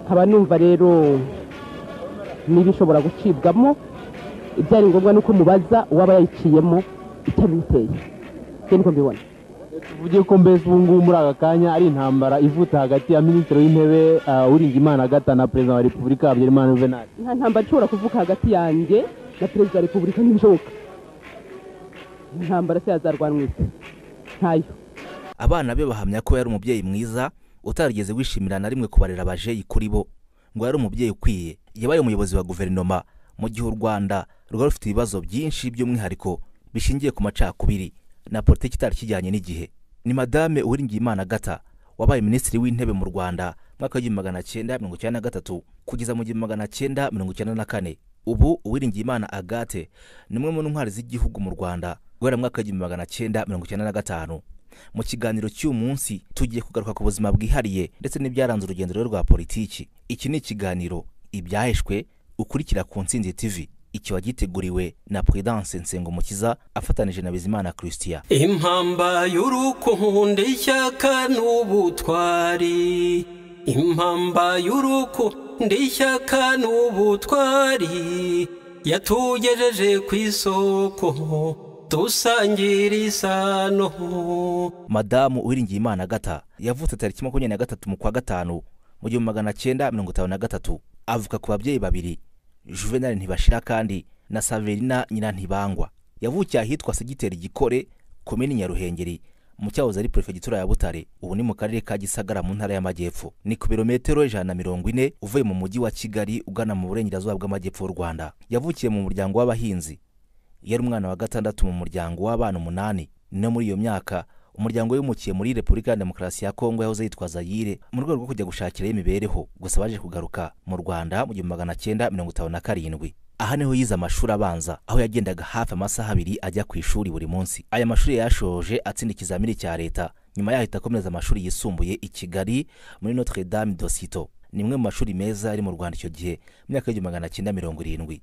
nkaba numva rero niba ishobora gucibwamo ibyari ngombwa ni uko mubaza uwaba yayiciyemo icyo biteye ibyo niko mbibona tuvuge ko mbese ubu ngubu muri aka kanya ari intambara ivuta hagati ya minisitiri w'intebe uringimana agata na perezida wa repubulika habyarimana juvenal nta ntambara ishobora kuvuka hagati yanjye na perezida wa repubulika ntibishoboka intambara se yazarwanwa isi ntayo abana be bahamya ko yari umubyeyi mwiza utarigeze wishimira na rimwe kubarera abajeyi kuri bo ngo yari umubyeyi ukwiye yabaye umuyobozi wa guverinoma mu gihe u rwanda rwari rufite ibibazo byinshi by'umwihariko bishingiye ku macakubiri na politiki itari kijyanye n'igihe ni madame uwiringiyimana agata wabaye minisitiri w'intebe mu rwanda mwaka w'igihumbi magana cyenda mirongo icyenda na gatatu kugeza mu gihumbi magana cyenda mirongo icyenda na kane ubu uwiringiyimana agate ni umwe mu ntwari z'igihugu mu rwanda guhera mu mwaka w'igihumbi magana cyenda mirongo icyenda na gatanu mu kiganiro cy'uyu munsi tugiye kugaruka ku buzima bwihariye ndetse n'ibyaranze urugendo rwe rwa politiki iki ni ikiganiro ibyaheshwe ukurikira ku nsinzi tivi ikiba giteguriwe na Prudence Nsengumukiza afatanije na Bizimana Christian impamba y'urukundo ishyaka n'ubutwari impamba y'urukundo ishyaka n'ubutwari yatugejeje ku isoko dusangira isano madamu uwiringiyimana agata yavutse tariki makumyabiri na gatatu mu kwa gatanu mu gihumbi magana cyenda mirongo itanu na gatatu avuka ku babyeyi babiri juvenali ntibashira kandi na saverina nyina ntibangwa yavukiye ahitwa segiteri gikore komini nyaruhengeri mu cyahoze ari perefegitura ya butare ubu ni mu karere ka gisagara mu ntara y'amajyepfo ni ku birometero ijana na mirongo ine uvuye mu mujyi wa kigali ugana mu burengerazuba bw'amajyepfo y'u rwanda yavukiye mu muryango w'abahinzi yari umwana wa gatandatu mu muryango w'abana umunani no muri iyo myaka umuryango wimukiye muri repubulika ya demokarasi ya kongo yahoze yitwa zayire mu rwego rwo kujya gushakirayo imibereho gusa baje kugaruka mu rwanda mu gihumbi magana cyenda mirongo itanu na karindwi aha niho yize amashuri abanza aho yagendaga hafi amasaha abiri ajya ku ishuri buri munsi aya mashuri yayashoje atsinda ikizamini cya leta nyuma yaho ahita akomeza amashuri yisumbuye i kigali muri notre dame dosito ni imwe mu mashuri meza ari mu rwanda icyo gihe mu myaka y'igihumbi magana cyenda mirongo irindwi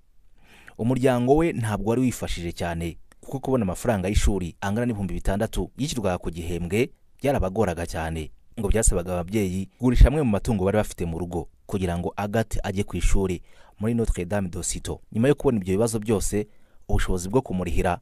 umuryango we ntabwo wari wifashije cyane kuko kubona amafaranga y'ishuri angana n'ibihumbi bitandatu yishyurwaga ku gihembwe byarabagoraga cyane ngo byasabaga ababyeyi kugurisha amwe mu matungo bari bafite mu rugo kugira ngo agate ajye ku ishuri muri notre dame dosito nyuma yo kubona ibyo bibazo byose ubushobozi bwo kumurihira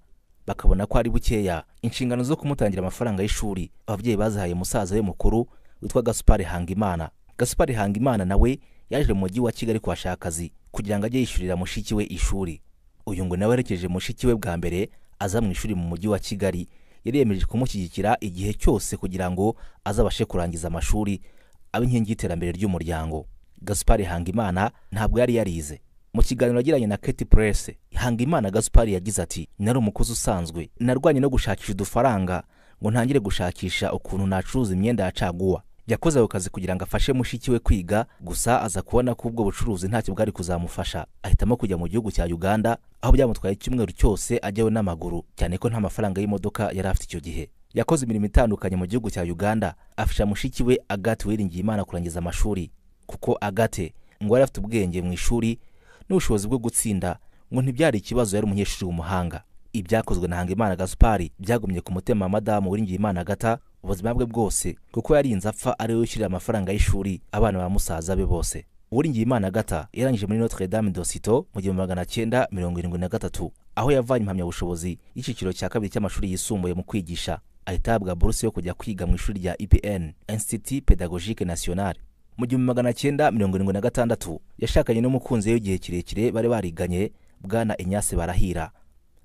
bakabona ko ari bukeya inshingano zo kumutangira amafaranga y'ishuri ababyeyi bazihaye umusaza we mukuru witwa gasupari hangimana gasupari hangimana nawe yaje mu mujyi wa kigali kuhashaka akazi kugira ngo ajye yishyurira mushiki we ishuri uyu ngo nawe aherekeje mushiki we bwa mbere aza mu ishuri mu mujyi wa kigali yari yemeje kumushyigikira igihe cyose kugira ngo azabashe kurangiza amashuri abe inkingi y'iterambere ry'umuryango gasupari hangimana ntabwo yari yarize mu kiganiro yagiranye na keti purese hangimana gasupari yagize ati nari umukozi usanzwe narwanye no gushakisha udufaranga ngo ntangire gushakisha ukuntu nacuruza imyenda ya caguwa yakoze ako kazi kugira ngo afashe mushiki we kwiga gusa aza kubona ko ubwo bucuruzi ntacyo bwari kuzamufasha ahitamo kujya mu gihugu cya uganda aho byamutwaye icyumweru cyose ajyayo n'amaguru cyane ko nta mafaranga y'imodoka yari afite icyo gihe yakoze imirimo itandukanye mu gihugu cya uganda afasha mushiki we agate wiringiye imana kurangiza amashuri kuko agate ngo yari afite ubwenge mu ishuri n'ubushobozi bwo gutsinda ngo ntibyari ikibazo yari umunyeshuri w'umuhanga ibyakozwe na hangimana gaspari byagumye ku mutima wa madamu wiringiyimana agata ubuzima bwe bwose kuko yarinze apfa ari we wishyurira amafaranga y'ishuri abana ba musaza be bose uwiringiyimana agata yarangije muri notre dame dosito mu gihumbi magana cyenda mirongo irindwi na gatatu aho yavanye impamyabushobozi y'icyiciro cya kabiri cy'amashuri yisumbuye mu kwigisha ahita ahabwa buruse yo kujya kwiga mu ishuri rya epn institut pedagogique nationale mu gihumbi magana cyenda mirongo irindwi na gatandatu yashakanye n'umukunzi we w'igihe kirekire bari bariganye bwana inyase barahira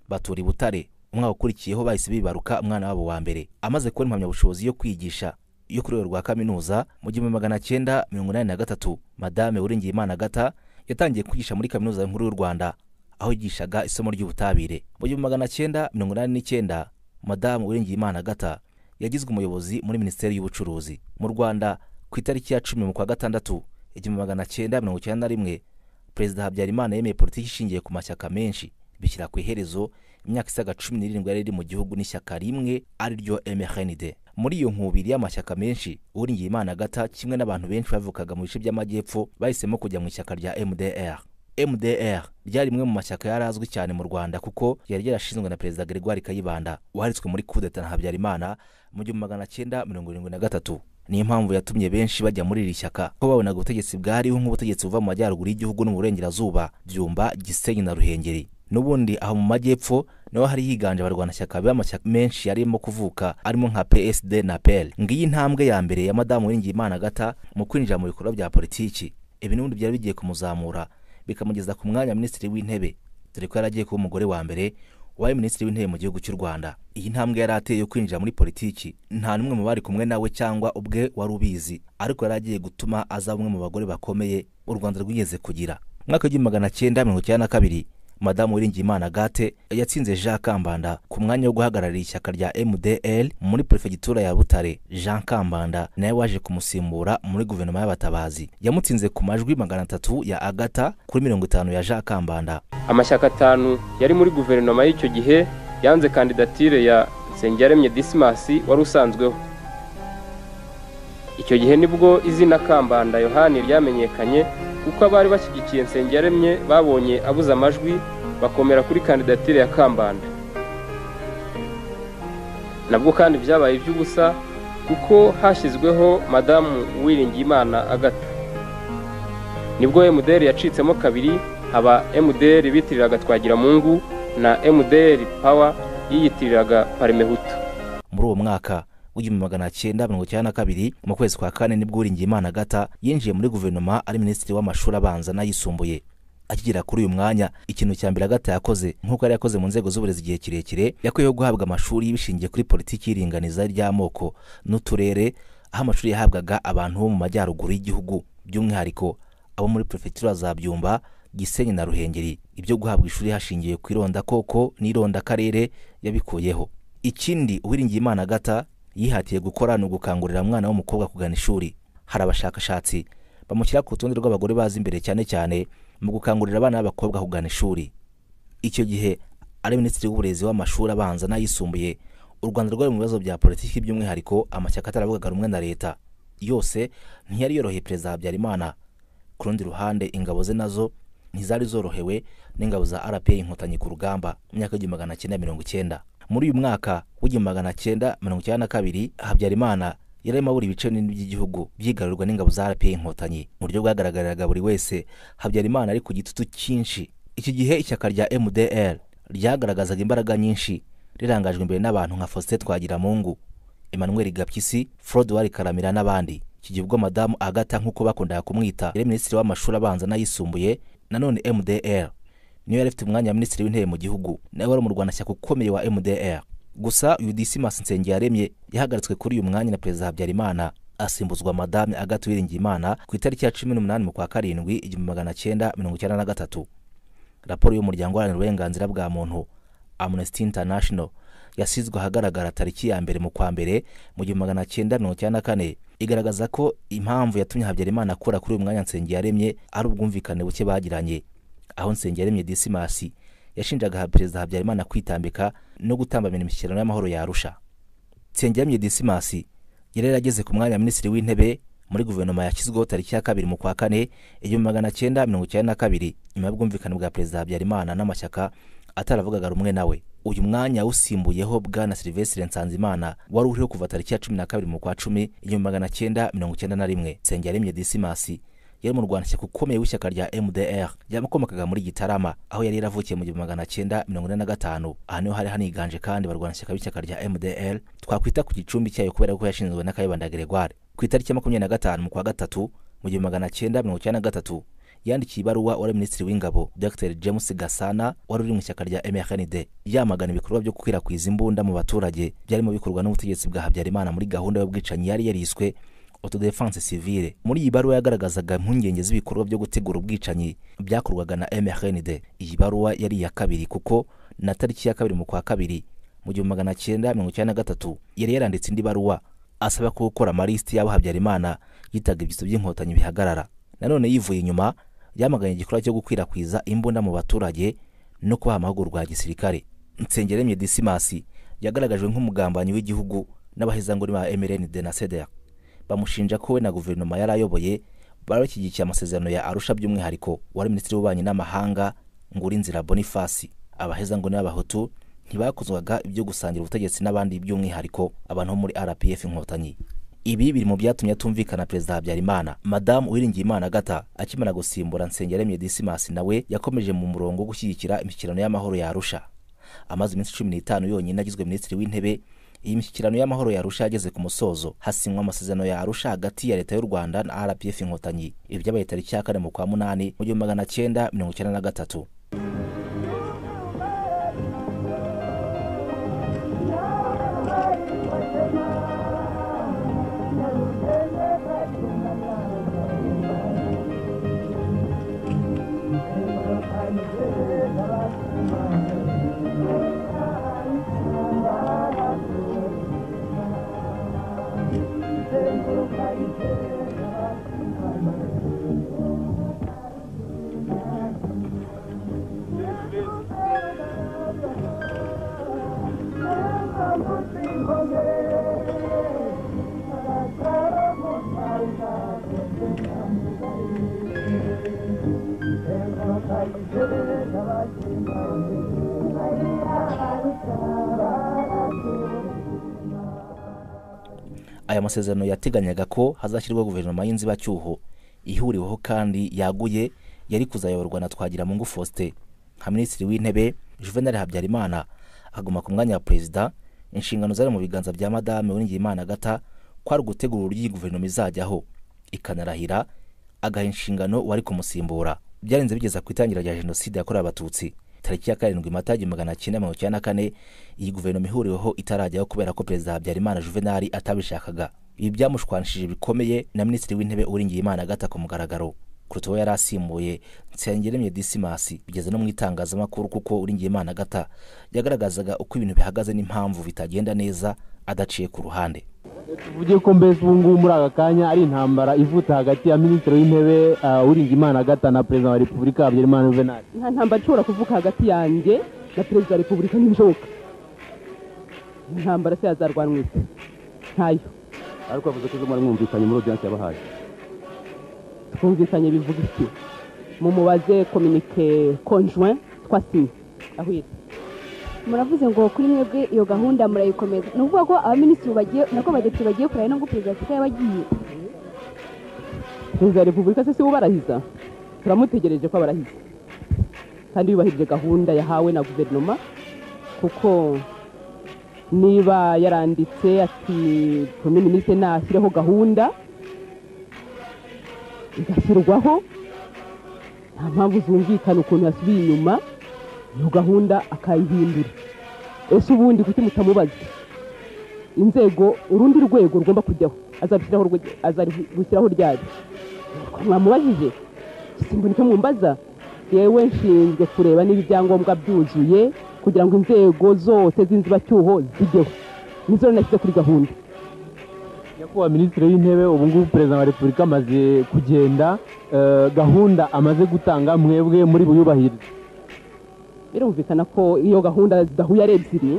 batura i butare umwaka ukurikiyeho bahise bibaruka umwana wabo wa mbere amaze kubona impamyabushobozi yo kwigisha yo kuri rwego rwa kaminuza mu gihumbi magana cyenda mirongo inani na gatatu madame uringiyimana agata yatangiye kwigisha muri kaminuza nkuru y'u rwanda aho yigishaga isomo ry'ubutabire mu gihumbi magana cyenda mirongo inani n'icyenda madamu uringiyimana agata yagizwe umuyobozi muri minisiteri y'ubucuruzi mu rwanda ku itariki ya cumi mu kwa gatandatu igihumbi magana cyenda mirongo icyenda na rimwe perezida habyarimana yemeye politiki ishingiye ku mashyaka menshi bishyira ku iherezo imyaka isaga cumi n'irindwi yari iri mu gihugu n'ishyaka rimwe ari ryo mrnd muri iyo nkubiri y'amashyaka menshi uringiye imana agata kimwe n'abantu benshi bavukaga mu bice by'amajyepfo bahisemo kujya mu ishyaka rya mdr mdr ryari rimwe mu mashyaka yari azwi cyane mu rwanda kuko yari yarashinzwe na perezida gregoire kayibanda waritswe muri kudeta na habyarimana mu gihumbi magana cyenda mirongo irindwi na gatatu niyo mpamvu yatumye benshi bajya muri iri shyaka ko babonaga ubutegetsi bwariho nk'ubutegetsi buva mu majyaruguru y'igihugu no mu burengerazuba byumba gisenyi na ruhengeri n'ubundi aho mu majyepfo naho hari higanje abarwanashyaka b'amashyaka menshi yarimo kuvuka arimo nka psd na pel ngiyi intambwe ya mbere ya madamu w'ingimana agata mu kwinjira mu bikorwa bya politiki ibi n'ubundi byari bigiye kumuzamura bikamugeza ku mwanya minisitiri w'intebe dore ko yari agiye kuba umugore wa mbere wabaye minisitiri w'intebe mu gihugu cy'u rwanda iyi ntambwe yari ateye yo kwinjira muri politiki nta n'umwe mu bari kumwe nawe cyangwa ubwe wari ubizi ariko yari agiye gutuma aza bamwe mu bagore bakomeye u rwanda rwigeze kugira mu mwaka w'igihumbi magana cyenda mirongo icyenda na kabiri madamu wiringiyimana agate yatsinze jean kambanda ku mwanya wo guhagararira ishyaka rya mdl muri perefegitura ya butare jean kambanda nawe waje kumusimbura muri guverinoma y'abatabazi yamutsinze ku majwi magana atatu ya agata kuri mirongo itanu ya jean kambanda amashyaka atanu yari muri guverinoma y'icyo gihe yanze kandidatire ya nsengiyaremye disimasi wari usanzweho icyo gihe nibwo izina kambanda yohani ryamenyekanye kuko abari bashyigikiye nsengiyaremye babonye abuze amajwi bakomera kuri kandidatire ya kambanda nabwo kandi byabaye iby'ubusa kuko hashyizweho madamu uwiringiyimana agata nibwo emuderi yacitsemo kabiri haba emuderi bitiriraga twagiramungu na emuderi pawa yiyitiriraga parimehutu muri uwo mwaka w'igihumbi magana cyenda mirongo icyenda na kabiri mu kwezi kwa kane nibwo uringiyimana agata yinjiye muri guverinoma ari minisitiri w'amashuri abanza n'ayisumbuye akigera kuri uyu mwanya ikintu cya mbere agata yakoze nk'uko yari yakoze mu nzego z'uburezi igihe kirekire yakwiyeho guhabwa amashuri bishingiye kuri politiki y'iringaniza ry'amoko n'uturere aho amashuri yahabwaga abantu bo mu majyaruguru y'igihugu by'umwihariko abo muri perefegitura za byumba gisenyi na ruhengeri ibyo guhabwa ishuri hashingiye ku irondakoko n'irondakarere yabikuyeho ikindi uwiringiyimana agata yihatiye gukora ni ugukangurira umwana w'umukobwa kugana ishuri hari abashakashatsi bamushyira ku rutonde rw'abagore bazi imbere cyane cyane mu gukangurira abana b'abakobwa kugana ishuri icyo gihe ari minisitiri w'uburezi w'amashuri abanza n'ayisumbuye u rwanda rwari mu bibazo bya politiki by'umwihariko amashyaka ataravugaga rumwe na leta yose ntiyari yoroheye perezida habyarimana ku rundi ruhande ingabo ze nazo ntizari zorohewe n'ingabo za rpa inkotanyi ku rugamba mu myaka y'igihumbi magana cyenda mirongo icyenda muri uyu mwaka w'igihumbi magana cyenda mirongo icyenda na kabiri habyarimana yari arimo abura ibice binini by'igihugu byigarurwa n'ingabo za rpa inkotanyi mu buryo bwagaragariraga buri wese habyarimana ari ku gitutu cyinshi iki gihe ishyaka rya mdr ryagaragazaga imbaraga nyinshi rirangajwe imbere n'abantu nka faustin twagiramungu emmanuel gapyisi frodwari karamira n'abandi iki gihe ubwo madamu agata nk'uko bakundaga kumwita yari minisitiri w'amashuri abanza n'ayisumbuye nanone mdr niyo yari afite umwanya wa minisitiri w'intebe mu gihugu nawe wari umurwanashyaka ukomeye wa mdr gusa udisimas nsengiyaremye yahagaritswe kuri uyu mwanya na perezida habyarimana asimbuzwa madame agata uwiringiyimana ku itariki ya cumi n'umunani mu kwa karindwi igihumbi magana cyenda mirongo icyenda na gatatu raporo y'umuryango uharanira uburenganzira bwa muntu amnesty international yasizwe ahagaragara tariki ya mbere mu kwa mbere mu gihumbi magana cyenda mirongo icyenda na kane igaragaza ko impamvu yatumye habyarimana akora kuri uyu mwanya nsengiyaremye ari ubwumvikane buke bagiranye aho nsengiyaremye disimasi yashinjaga perezida habyarimana kwitambika no gutambamira imishyikirano y'amahoro yarusha nsengiyaremye disimasi yari yarageze ku mwanya wa minisitiri w'intebe muri guverinoma yashyizweho tariki ya kabiri mu kwa kane igihumbi magana cyenda mirongo icyenda na kabiri nyuma y'ubwumvikane bwa perezida habyarimana n'amashyaka ataravugaga rumwe nawe uyu mwanya usimbuyeho bwana silivesire nsanzimana wari uriho kuva tariki ya cumi na kabiri mu kwa cumi igihumbi magana cyenda mirongo icyenda na rimwe nsengiyaremye disimasi yari mu rwandiko ukomeye w'ishyaka rya mdr ryamukomokaga muri gitarama aho yari yaravukiye mu gihumbi magana cyenda mirongo ine na gatanu aha niho hari haniganje kandi barwanashyaka b'ishyaka rya mdr twakwita ku gicumbi cyayo kubera ko yashinzwe n'akayibanda gregoire ku itariki ya makumyabiri na gatanu mu kwa gatatu mu gihumbi magana cyenda mirongo icyenda na gatatu yandikiye ibaruwa wari minisitiri w'ingabo dr james gasana wari uri mu ishyaka rya mrnd yamagana ibikorwa byo gukwirakwiza imbunda mu baturage byarimo bikorwa n'ubutegetsi bwa habyarimana muri gahunda y'ubwicanyi yari yariswe autodefense civile muri iyi baruwa yagaragazaga impungenge z'ibikorwa byo gutegura ubwicanyi byakorwaga na mrnd iyi baruwa yari iya kabiri kuko na tariki ya kabiri mu kwa kabiri mu gihumbi magana cyenda mirongo icyenda na gatatu yari yaranditse indi baruwa asaba ko gukora amalisiti y'abo habyarimana yitaga ibyitso by'inkotanyi bihagarara nanone yivuye inyuma yamaganye igikorwa cyo gukwirakwiza imbunda mu baturage no kubaha amahugurwa ya gisirikare nsengeremye disimasi yagaragajwe nk'umugambanyi w'igihugu n'abahezanguni ba mrnd na cdr bamushinja ko we na guverinoma yari ayoboye bari bashyigikiye amasezerano ya arusha by'umwihariko wari minisitiri w'ububanyi n'amahanga nguri nzira bonifasi abahezanguni b'abahutu ntibakozwaga ibyo gusangira ubutegetsi n'abandi by'umwihariko abantu bo muri rpf inkotanyi ibi biri mu byatumye atumvikana perezida habyarimana madamu uwiringiyimana agata akimara gusimbura nsengiyaremye disimasi nawe yakomeje mu murongo wo gushyigikira imishyikirano y'amahoro yarusha amaze iminsi cumi n'itanu yonyine agizwe minisitiri w'intebe iyi mishyikirano y'amahoro yarusha yageze ku musozo hasinywa amasezerano yarusha hagati ya leta y'u rwanda na rpf inkotanyi ibyabaye tariki ya kane mu kwa munani mu gihumbi magana cyenda mirongo icyenda na gatatu aya masezerano yateganyaga ko hazashyirwa guverinoma y'inzibacyuho ihuriweho kandi yaguye yari kuzayoborwa na twagiramungu faustin nka minisitiri w'intebe juvenal habyarimana akaguma ku mwanya wa perezida inshingano zari mu biganza bya madame uwiringiyimana agata kwari ugutegura uburyo iyi guverinoma izajyaho ikanarahira agaha inshingano uwari kumusimbura byarenze bigeza ku itangira rya jenoside yakorewe abatutsi tariki ya karindwi mata igihumbi magana cyenda mirongo icyenda na kane iyi guverinoma ihuriweho itarajyaho kubera ko perezida habyarimana juvenali atabishakaga ibi byamushwanishije bikomeye na minisitiri w'intebe uwiringiyimana agata ku mugaragaro kuruta uwo yari asimbuye nsengiremye disimasi bigeze no mu itangazamakuru kuko uwiringiyimana agata yagaragazaga uko ibintu bihagaze n'impamvu bitagenda neza adaciye ku ruhande tuvuge ko mbese ubu ngubu muri aka kanya ari intambara ivuta hagati ya minisitiri w'intebe uwiringiyimana agata na perezida wa repubulika habyarimana juvenali nta ntambara ishobora kuvuka hagati yanjye na perezida wa repubulika ntibishoboka intambara se yazarwanwa isi ntayo ariko bavuze ko izo muri mwumvikanye muri odiyanse yabahaye twumvikanye bivuga iki mumubaze kominike konjwen twasinye aho iri muravuze ngo kuri mwebwe iyo gahunda murayikomeza ni ukuvuga ko abaminisitiri bagiye nako abadepite bagiye kurahira no perezida wa afurika yabagiye perezida wa repubulika se si we ubarahiza turamutegereje ko abarahiza kandi yubahirije gahunda yahawe na guverinoma kuko niba yaranditse ati prime minisitiri nashyireho gahunda igashyirwaho nta mpamvu zumvikana ukuntu yasubiye inyuma iyo gahunda akayihindura ese ubundi kuki mutamubaza inzego urundi rwego rugomba kujyaho azarushyiraho ryari mwamubajije simba nicyo mwumbaza yewe nshinzwe kureba niba ibyangombwa byuzuye kugira ngo inzego zose z'inzibacyuho zijyeho nizo nashyize kuri gahunda nyakubahwa minisitiri w'intebe ubu ngubu perezida wa repubulika amaze kugenda eh, gahunda amaze gutanga mwebwe muri buyubahirize birumvikana ko iyo gahunda zidahuye ari ebyiri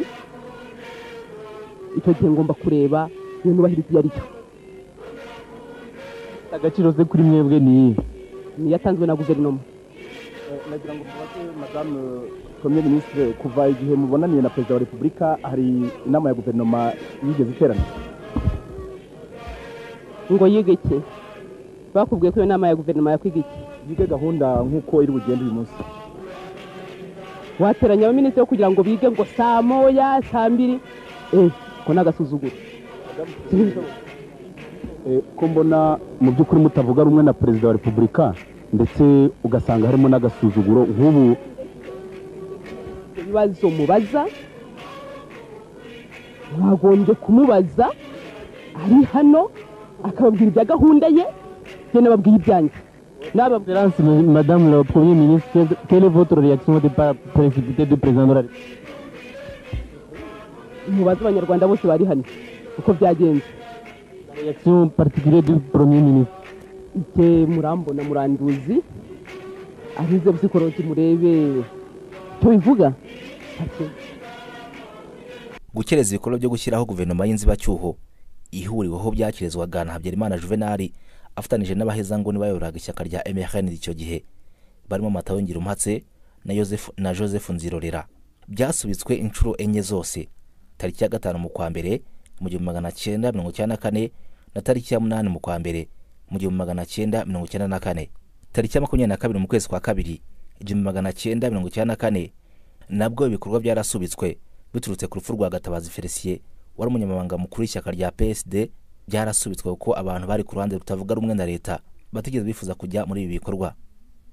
icyo gihe ngomba kureba iyo nubahiriza iyo ari yo agaciro ze kuri mwebwe ni iyihe niyo yatanzwe na guverinoma nagira ngo mubaze madamu komye minisitiri kuva igihe mubonaniye na perezida wa repubulika hari inama ya guverinoma yigeze iterana ngo yige iki bakubwiye ko iyo nama ya guverinoma yakwiga iki yige gahunda nk'uko iri bugende uyu munsi wateranya abaminisitiri kugira ngo bige ngo saa moya saa mbiri eee ko ni agasuzuguro Eh, ko mbona mu by'ukuri mutavuga rumwe na perezida wa repubulika ndetse ugasanga harimo n'agasuzuguro nk'ubu ibibazo mubaza mwagombye kumubaza ari hano akababwira ibya gahunda ye njye nababwiye ibyanjye nababwira Excellences, Madame la Premier ministre, quelle- quelle est votre réaction au départ précipité du président de la République mubaze abanyarwanda bose bari hano uko byagenze La réaction particulière du Premier ministre ike murambona muranduzi ahize busikoroki murebe icyo bivuga Ati, gukereza ibikorwa byo gushyiraho guverinoma y'inzibacyuho ihuriweho byakirezwaga na habyarimana juvenali afatanije n'abahezanguni bayoboraga ishyaka rya mrn icyo gihe barimo matayo ngirumpatse na Yosefu- na joseph nzirorera byasubitswe inshuro enye zose tariki ya gatanu mu kwa mbere mu gihumbi magana cyenda mirongo icyenda na kane na tariki ya munani mu kwa mbere mu gihumbi magana cyenda mirongo icyenda na kane tariki ya makumyabiri na kabiri mu kwezi kwa kabiri igihumbi magana cyenda mirongo icyenda na kane nabwo ibikorwa byarasubitswe biturutse ku rupfu rwa gatabazi felisiye wari umunyamabanga mukuru w'ishyaka rya psd byarasubitswe kuko abantu bari ku ruhande rutavuga rumwe na leta batigeze bifuza kujya muri ibi bikorwa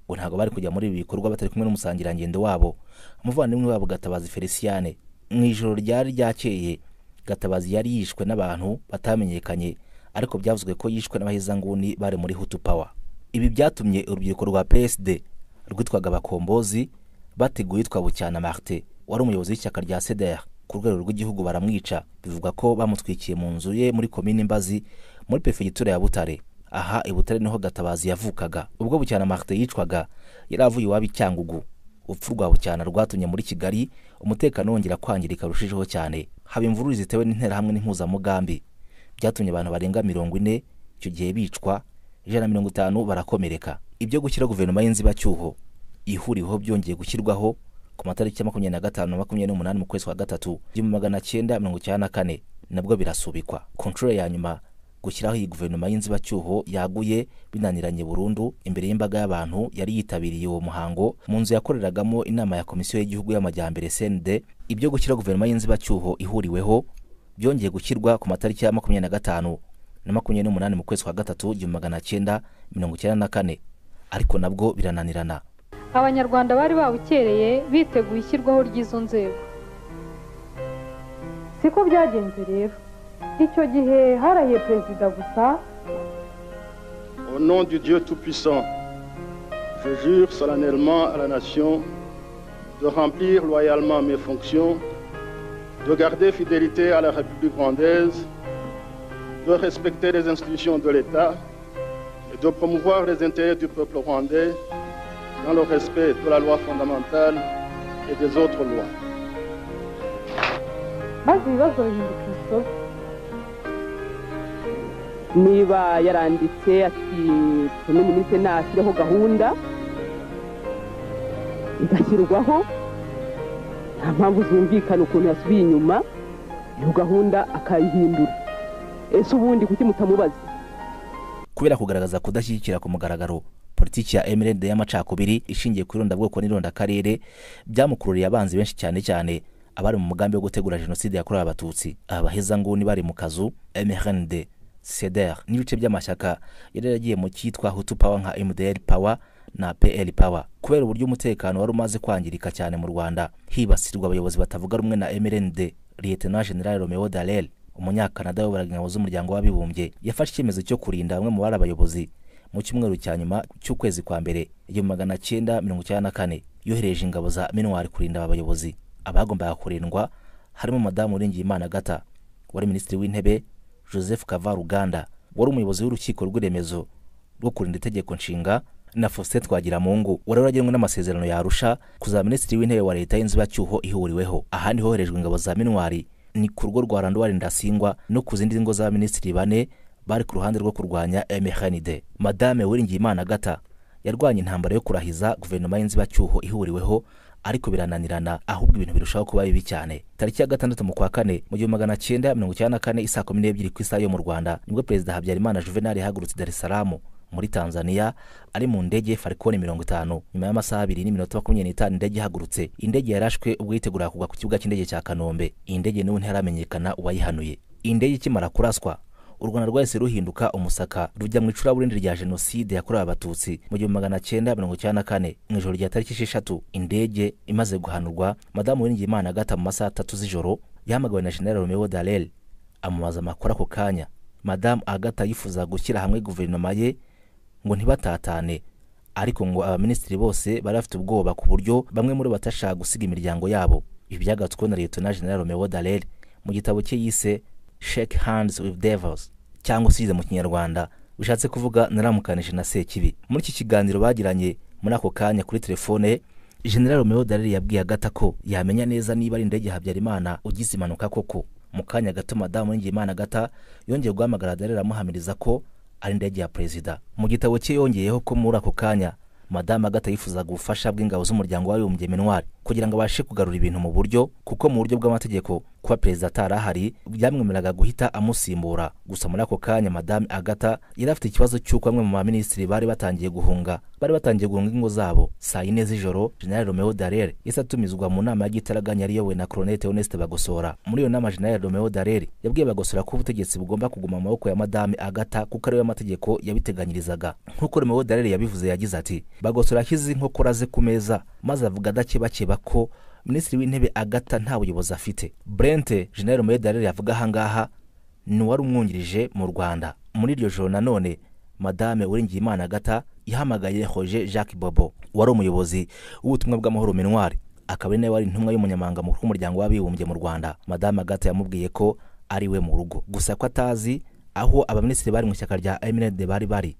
ngo ntabwo bari kujya muri ibi bikorwa batari kumwe n'umusangirangendo wabo umuvandimwe wabo gatabazi felisiane mu ijoro ryari ryakeye gatabazi yari yishwe n'abantu batamenyekanye ariko byavuzwe ko yishwe n'abahezanguni bari muri hutu power ibi byatumye urubyiruko rwa psd rwitwaga abakombozi bateguye yitwa bucyana martin wari umuyobozi w'ishyaka rya cdr ku rwego rw'igihugu baramwica bivugwa ko bamutwikiye mu nzu ye muri komini mbazi muri perefegitura ya butare aha i butare niho gatabazi yavukaga ubwo bucyana martin yicwaga yari avuye iwabo i cyangugu urupfu rwa bucyana rwatumye muri kigali umutekano wongera kwangirika rurushijeho cyane haba imvururu zitewe n'interahamwe n'impuzamugambi byatumye abantu barenga mirongo ine icyo gihe bicwa ijana na mirongo itanu barakomereka ibyo gushyira guverinoma y'inzibacyuho ihuriweho byongeye gushyirwaho ku matariki ya makumyabiri na gatanu na makumyabiri n'umunani mu kwezi kwa gatatu igihumbi magana cyenda mirongo icyenda na kane nabwo birasubikwa ku nshuro ya nyuma gushyiraho iyi guverinoma y'inzibacyuho yaguye binaniranye burundu imbere y'imbaga y'abantu yari yitabiriye uwo muhango mu nzu yakoreragamo inama ya komisiyo y'igihugu y'amajyambere cnd ibyo gushyira guverinoma y'inzibacyuho ihuriweho byongeye gushyirwa ku matariki ya makumyabiri na gatanu na makumyabiri n'umunani mu kwezi kwa gatatu igihumbi magana cyenda mirongo icyenda na kane ariko nabwo birananirana abanyarwanda bari bawukereye biteguye ishyirwaho ry'izo nzego siko byagenze rero icyo gihe harahiye perezida gusa Au nom du Dieu Tout-Puissant, je jure solennellement à la nation de remplir loyalement mes fonctions, de garder fidélité à la République rwandaise, de respecter les institutions de l'État et de promouvoir les intérêts du peuple rwandais dans le respect de la loi fondamentale et des autres lois. maze ibibazo bihinduka ibisobe niba yaranditse ati prime ministre nashyireho gahunda igashyirwaho nta mpamvu zumvikana ukuntu yasubiye inyuma iyo gahunda akayihindura ese ubundi kuki mutamubaza kubera kugaragaza kudashyigikira ku mugaragaro politiki ya emirende y'amacakubiri ishingiye ku irondabwoko n'irondakarere byamukururiye abanzi benshi cyane cyane abari mu mugambi wo gutegura jenoside yakorewe abatutsi aba bahezanguni bari mu kazu mrnd ceder n'ibice by'amashyaka yari yaragiye mu cyitwa hutu power nka mdr power na pl power kubera uburyo umutekano wari umaze kwangirika cyane mu rwanda hibasirwa abayobozi batavuga rumwe na mrnd lieutenant general romeo darel umunyakanada wayoboraga ingabo z'umuryango w'abibumbye yafashe icyemezo cyo kurinda bamwe mu bari abayobozi mu cyumweru cya nyuma cy'ukwezi kwa mbere igihumbi magana cyenda mirongo icyenda na kane yohereje ingabo za minwari kurinda aba bayobozi abagombaga kurindwa harimo madamu uringiyimana gata wari minisitiri w'intebe joseph kavaruganda wari umuyobozi w'urukiko rw'iremezo rwo kurinda itegeko nshinga na faustin twagiramungu wari waragenwe n'amasezerano yarusha kuzaba minisitiri w'intebe wa leta y'inzibacyuho ihuriweho ahandi hoherejwe ingabo za minwari ni ku rugo rwa randwari ndasingwa no ku zindi ngo z'abaminisitiri bane bari ku ruhande rwo kurwanya mhnid madame wiringiyimana agata yarwanya intambara yo kurahiza guverinoma y'inzibacyuho ihuriweho ariko birananirana ahubwo ibintu birushaho kuba bibi cyane tariki ya gatandatu mu kwa kane mu gihumbi magana cyenda mirongo icyenda na kane isaa kumi n'ebyiri ku isaha yo mu rwanda nibwo perezida habyarimana juvenal yahagurutse i salamu muri tanzania ari mu ndege farikoni mirongo itanu nyuma y'amasaha abiri n'iminota makumyabiri n'itanu indege ihagurutse indege yarashwe ubwo yiteguraga kugwa ku kibuga cy'indege cya kanombe iyi ndege n'ubu ntiharamenyekana uwayihanuye indege ikimara kuraswa u rwanda rwahise ruhinduka umusaka rujya mu icuraburindi rya jenoside yakorewe abatutsi mu gihumbi magana cyenda mirongo icyenda na kane mu ijoro rya tariki esheshatu indege imaze guhanurwa madamu uwiringiyimana agata mu masaha atatu z'ijoro yahamagawe na general romeo darel amubaza amakuru ako kanya madamu agata yifuza gushyira hamwe guverinoma ye ngo ntibatatane ariko ngo abaminisitiri bose bari bafite ubwoba ku buryo bamwe muri batashaka gusiga imiryango yabo ibi byagatsweho na leta na general romeo darel mu gitabo cye yise shake hands with devils cyangwa se mu kinyarwanda bishatse kuvuga naramukanije na sekibi muri iki kiganiro bagiranye muri ako kanya kuri telefone general romeo dareri yabwiye agata ko yamenya neza niba ari indege habyarimana ugize impanuka koko mu kanya gato madamu ningiyimana agata yongeye guhamagara dareri amuhamiriza ko ari indege ya perezida mu gitabo cye yongeyeho ko muri ako kanya madamu agata yifuzaga ubufasha bw'ingabo z'umuryango w'abibumbye minwari kugira ngo abashe kugarura ibintu mu buryo kuko mu buryo bw'amategeko kuba perezida atari ahari byamwemereraga guhita amusimbura gusa muri ako kanya madamu agata yari afite ikibazo cy'uko bamwe mu baminisitiri bari batangiye guhunga bari batangiye guhunga ingo zabo saa yine z'ijoro general romeo darere yahise atumizwa mu nama y'igitaraganya yari iyobowe na coronete honeste bagosora muri iyo nama general romeo darere yabwiye bagosora ko ubutegetsi bugomba kuguma mu maboko ya madame agata kuko ariyo amategeko yabiteganyirizaga nk'uko romeo darere yabivuze yagize ati bagosora ashyize inkokora ze ku meza maze avuga adakebakeba ko minisitiri w'intebe agata nta buyobozi afite brente general romeo darere yavuga ahangaha ni uwari umwungirije mu rwanda muri iryo joro nanone madame uringiyimana agata yahamagaye hoje jacques bobo wari umuyobozi w'ubutumwa bw'amahoro minwari akaba ari nawe wari intumwa y'umunyamabanga mukuru w'umuryango w'abibumbye mu rwanda madame agata yamubwiye ko ari we mu rugo gusa ko atazi aho abaminisitiri bari mu ishyaka rya eminede bari bari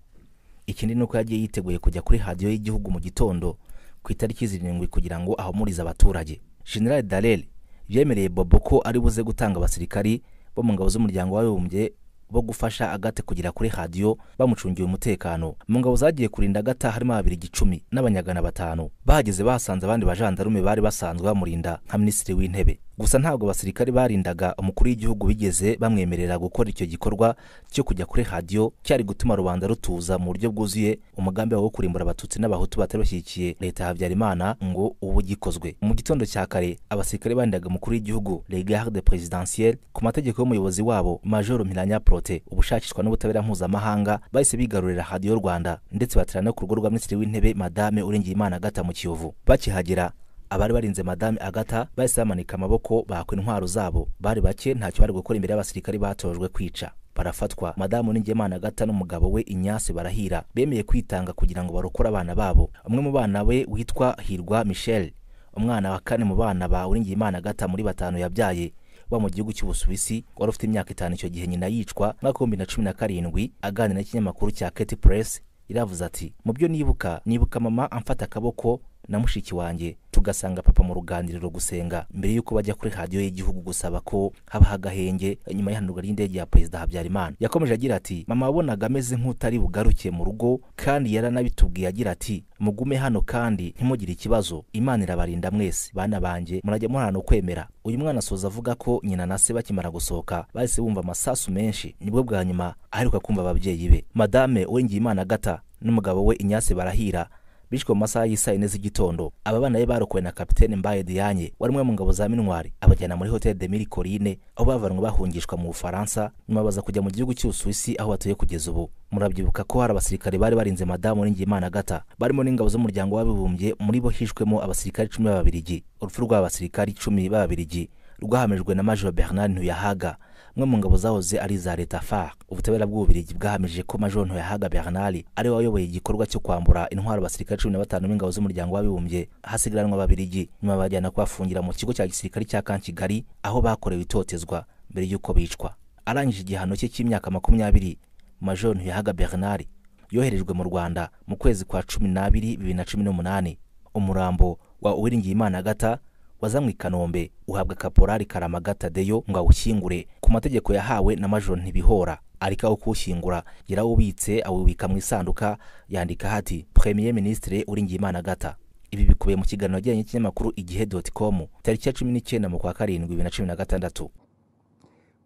ikindi ni uko yagiye yiteguye kujya kuri radiyo y'igihugu mu gitondo ku itariki zirindwi kugira ngo ahumurize abaturage general darel yemereye bobo ko ari buze gutanga abasirikari bo mu ngabo z'umuryango w'abibumbye bo gufasha agate kugera kuri radiyo bamucungiye umutekano mu ngabo zagiye kurinda agata harimo babiri gicumi n'abanyagana batanu bahageze bahasanze abandi bajandarume bari basanzwe bamurinda nka minisitiri w'intebe gusa ntabwo abasirikari barindaga umukuru w'igihugu bigeze bamwemerera gukora icyo gikorwa cyo kujya kuri radiyo cyari gutuma rubanda rutuza mu buryo bwuzuye umugambi wo kurimbura abatutsi n'abahutu batari bashyigikiye leta ya habyarimana ngo ubu gikozwe mu gitondo cya kare abasirikari barindaga umukuru w'igihugu les garde présidentielle ku mategeko y'umuyobozi wabo majoro mpiranya prote ubushakishwa n'ubutabera mpuzamahanga bahise bigarurira radiyo rwanda ndetse batera no ku rugo rwa minisitiri w'intebe madame uringiyimana agata mu kiyovu bakihagera abari barinze madame agata bahise bamanika amaboko bakwa intwaro zabo bari bake ntacyo bari gukora imbere y'abasirikari batojwe kwica barafatwa madamu n'ingemana agata n'umugabo we inyase barahira bemeye kwitanga kugira ngo barokore abana babo umwe mu bana we witwa hirwa michel umwana wa kane mu bana ba uringiyimana agata muri batanu yabyaye wa mu gihugu cy'ubusuwisi wari ufite imyaka itanu icyo gihe nyina yicwa mwaka w'ibihumbi na cumi na karindwi aganira n'ikinyamakuru cya keti press iravuze ati mu byo nibuka nibuka mama amfata akaboko na mushiki wanjye tugasanga papa mu ruganiriro gusenga mbere y'uko bajya kuri radiyo y'igihugu gusaba ko habaho agahenge nyuma y'ihanurwa ry'indege ya perezida habyarimana yakomeje agira ati mama wabonaga ameze nk'utari bugaruke mu rugo kandi yaranabitubwiye agira ati mugume hano kandi ntimugire ikibazo imana irabarinda mwese bana banjye murajya murana kwemera uyu mwana asoza avuga ko nyina na se bakimara gusohoka bahise bumva amasasu menshi nibwo bwa nyuma aheruka kumva ababyeyi be madame uwengiyimana agata n'umugabo we inyase barahira bishwe mu masaha y'isaa yine z'igitondo aba bana be barokowe na kapitene mbaye dianye wari umwe mu ngabo za minwari abajyana muri hoteli de mille corine aho bavanwe bahungishwa mu bufaransa nyuma baza kujya mu gihugu cy'ubusuwisi aho batuye kugeza ubu murabyibuka ko hari abasirikare bari barinze madamu uringiyimana agata barimo n'ingabo z'umuryango w'abibumbye muri bo hishwemo abasirikare icumi b'ababirigi urupfu rw'abasirikare icumi b'ababirigi rwahamijwe na major bernard ntuyahaga umwe mu ngabo zahoze ari iza leta far ubutabera bw'ububirigi bwahamije ko major ntuyahaga bernard ari we wayoboye igikorwa cyo kwambura intwaro abasirikare cumi na batanu b'ingabo z'umuryango w'abibumbye hasigaranwa ababirigi nyuma bajyana kubafungira mu kigo cya gisirikare cya kankigali aho bakorewe itotezwa mbere y'uko bicwa arangije igihano cye cy'imyaka makumyabiri major ntiyahaga bernard yoherejwe mu rwanda mu kwezi kwa cumi n'abiri bibiri na cumi n'umunani umurambo wa uwiringiyimana agata wazanywe i kanombe uhabwa kaporari karamagata deyo ngo awushyingure ku mategeko yahawe na major ntibihora arikaho kuwushyingura yarawubitse awubika mu isanduka yandika hati premier ministre uwiringiyimana agata ibi bikubiye mu kiganiro yagiranye n'ikinyamakuru igihe doti komu tariki ya cumi n'icyenda mu kwa karindwi bibiri na cumi na gatandatu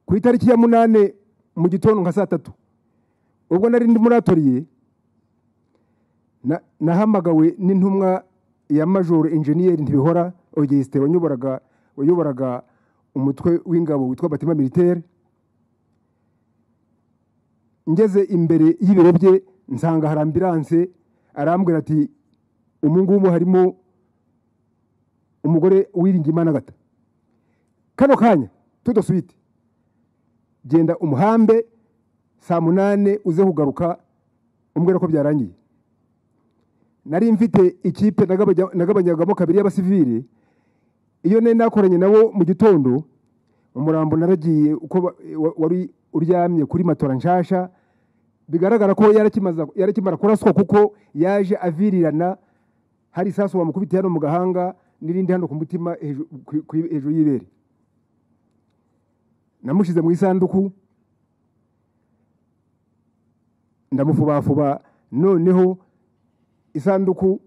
ku itariki ya munani mu gitondo nka saa tatu ubwo nari ndi muri atoriye nahamagawe n'intumwa ya majoro injeniyeri ntibihora ogisite wayoboraga wayoboraga umutwe w'ingabo witwa batima militaire ngeze imbere y'ibiro bye nsanga hari ambiranse arambwira ati umu ngumu harimo umugore Uwiringiyimana agata kano kanya tudasubite genda umuhambe saa munani uze kugaruka umbwira ko byarangiye nari mfite ikipe nagabanyagamo kabiri y'abasivili iyo nari nakoranye nabo mu gitondo umurambo naragiye uko wari uryamye kuri matora nshasha bigaragara ko yarakimara kuraswa kuko yaje avirirana hari isasu wamukubitiye hano mu gahanga n'irindi hano ku mutima hejuru y'ibere namushyize mu isanduku ndamufubafuba noneho isanduku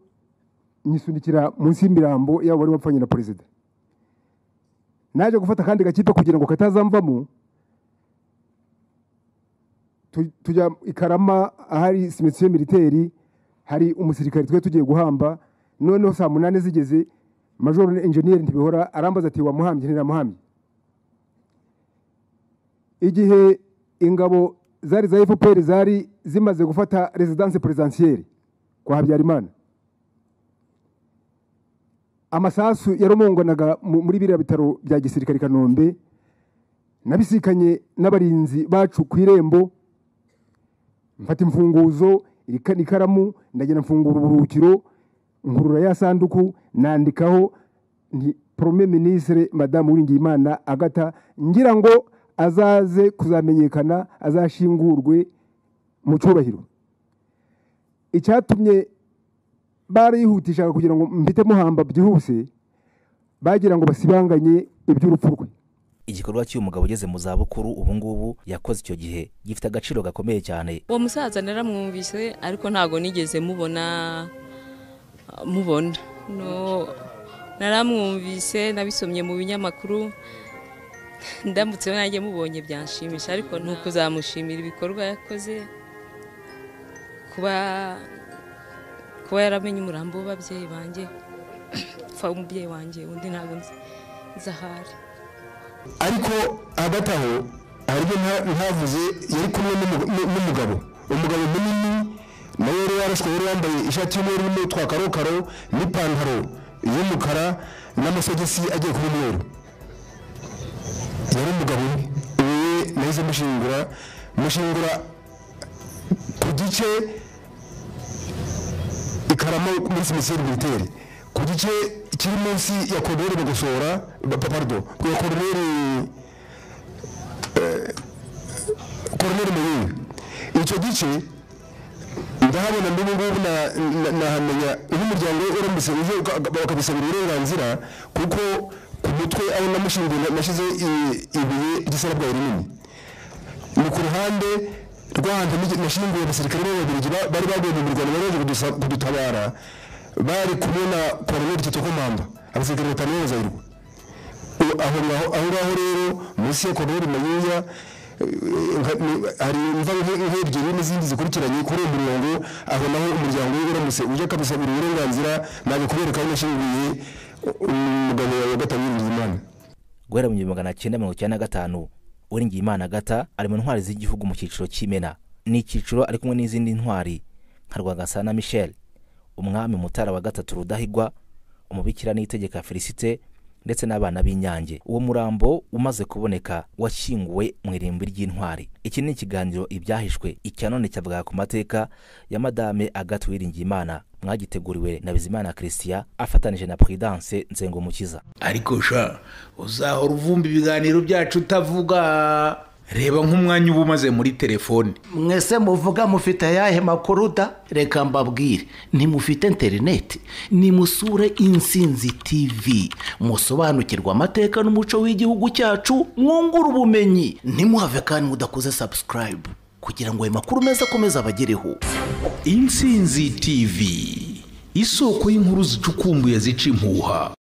nyisunikira munsi y'imirambo yaba wari wapfanye na perezida naje gufata akandi gakipe kugira ngo katazamvamo tujya i karama ahari simisiyo militeri hari umusirikare twari tugiye guhamba noneho saa munani zigeze majoro enjeniyeri ntibihora arambaza ati wamuhambye ntiramuhambye igihe ingabo zari za efuperi zari zimaze gufata rezidanse perezidansiyeri kwa habyarimana amasasu yarumunganaga muri biriya bitaro bya gisirikare i kanombe nabisikanye n'abarinzi bacu ku irembo mfata imfunguzo ikaramu ndagenda mfungura uburuhukiro ngurura ya sanduku nandikaho nti porome minisire madamu Uwiringiyimana agata ngira ngo azaze kuzamenyekana azashingurwe mu cyubahiro icyatumye barihutishaga kugira ngo mpite muhamba byihuse bagira ngo basibanganye iby'urupfu rwe igikorwa cy'uyu mugabo ugeze mu zabukuru ubu ngubu yakoze icyo gihe gifite agaciro gakomeye cyane uwo musaza naramwumvise ariko ntabwo nigeze mubona mubona naramwumvise nabisomye mu binyamakuru ndamutse nanjye mubonye byanshimisha ariko ni ukuzamushimira ibikorwa yakoze kuba kuba yaramenye umurambo w'ababyeyi banjye upfa umubyeyi wanjye undi ntabwo nzi ahari ariko hagati aho haribyo ntavuze yari kumwe n'umugabo umugabo munini nawe yari yarashwe yari yambaye ishati y'umweru irimo utwa karokaro n'ipantaro y'umukara n'amasogisi agiye kuba umweru yari umugabo we nahise mushingura mushingura ku gice ikarama muri simisiyeri militeri ku gice kiri munsi ya koroneri bagosora papardo ya koroneri koroneri muyinga icyo gice ndahabona n'ubu ngubu nahamenya nk'umuryango uramutse uje bakabisabira uburenganzira kuko ku mutwe aho namushinguye nashyize ibuye ry'isarabwayi rinini ni ku ruhande rw'ahantu nashinguye abasirikare b'ababiligi bari baguye mu mirwano bari baje kudutabara bari kumwe na koroneri tito komanda abasirikare batanu b'abazayirwa aho ngaho rero munsi ya koroneri mayuya hari imvaho nk'ebyiri n'izindi zikurikiranye kuri uwo murongo aho naho umuryango we uramutse ujya akabisabira uburenganzira naje kubereka aho nashinguye umugabo wawe gatanu w'ingimana guhera mu gihumbi magana cyenda mirongo icyenda na gatanu uwiringiyimana agata ari mu ntwari z'igihugu mu cyiciro cy'imena ni icyiciro ari kumwe n'izindi ntwari nka rwagasana michel umwami mutara wa gatatu rudahigwa umubikira n'itegeka felicite ndetse n'abana b'inyange uwo murambo umaze kuboneka washyinguwe mu irimbi ry'intwari iki ni ikiganiro ibyahishwe icya none cyavuga ku mateka ya madame agatu uwiringiyimana mwagiteguriwe na bizimana christian afatanije na puridanse nzengo mukiza ariko sha uzahora uvumba ibiganiro byacu utavuga reba nk'umwanya uba umaze muri telefone mwese muvuga mufite ayahe makuru da reka mbabwire ntimufite interineti nimusure insinzi tivi musobanukirwe amateka n'umuco w'igihugu cyacu mwungure ubumenyi ntimuhave kandi mudakoze sabusikarayibu kugira ngo ayo makuru meza akomeze abagereho insinzi tivi isoko y'inkuru zicukumbuye zica impuha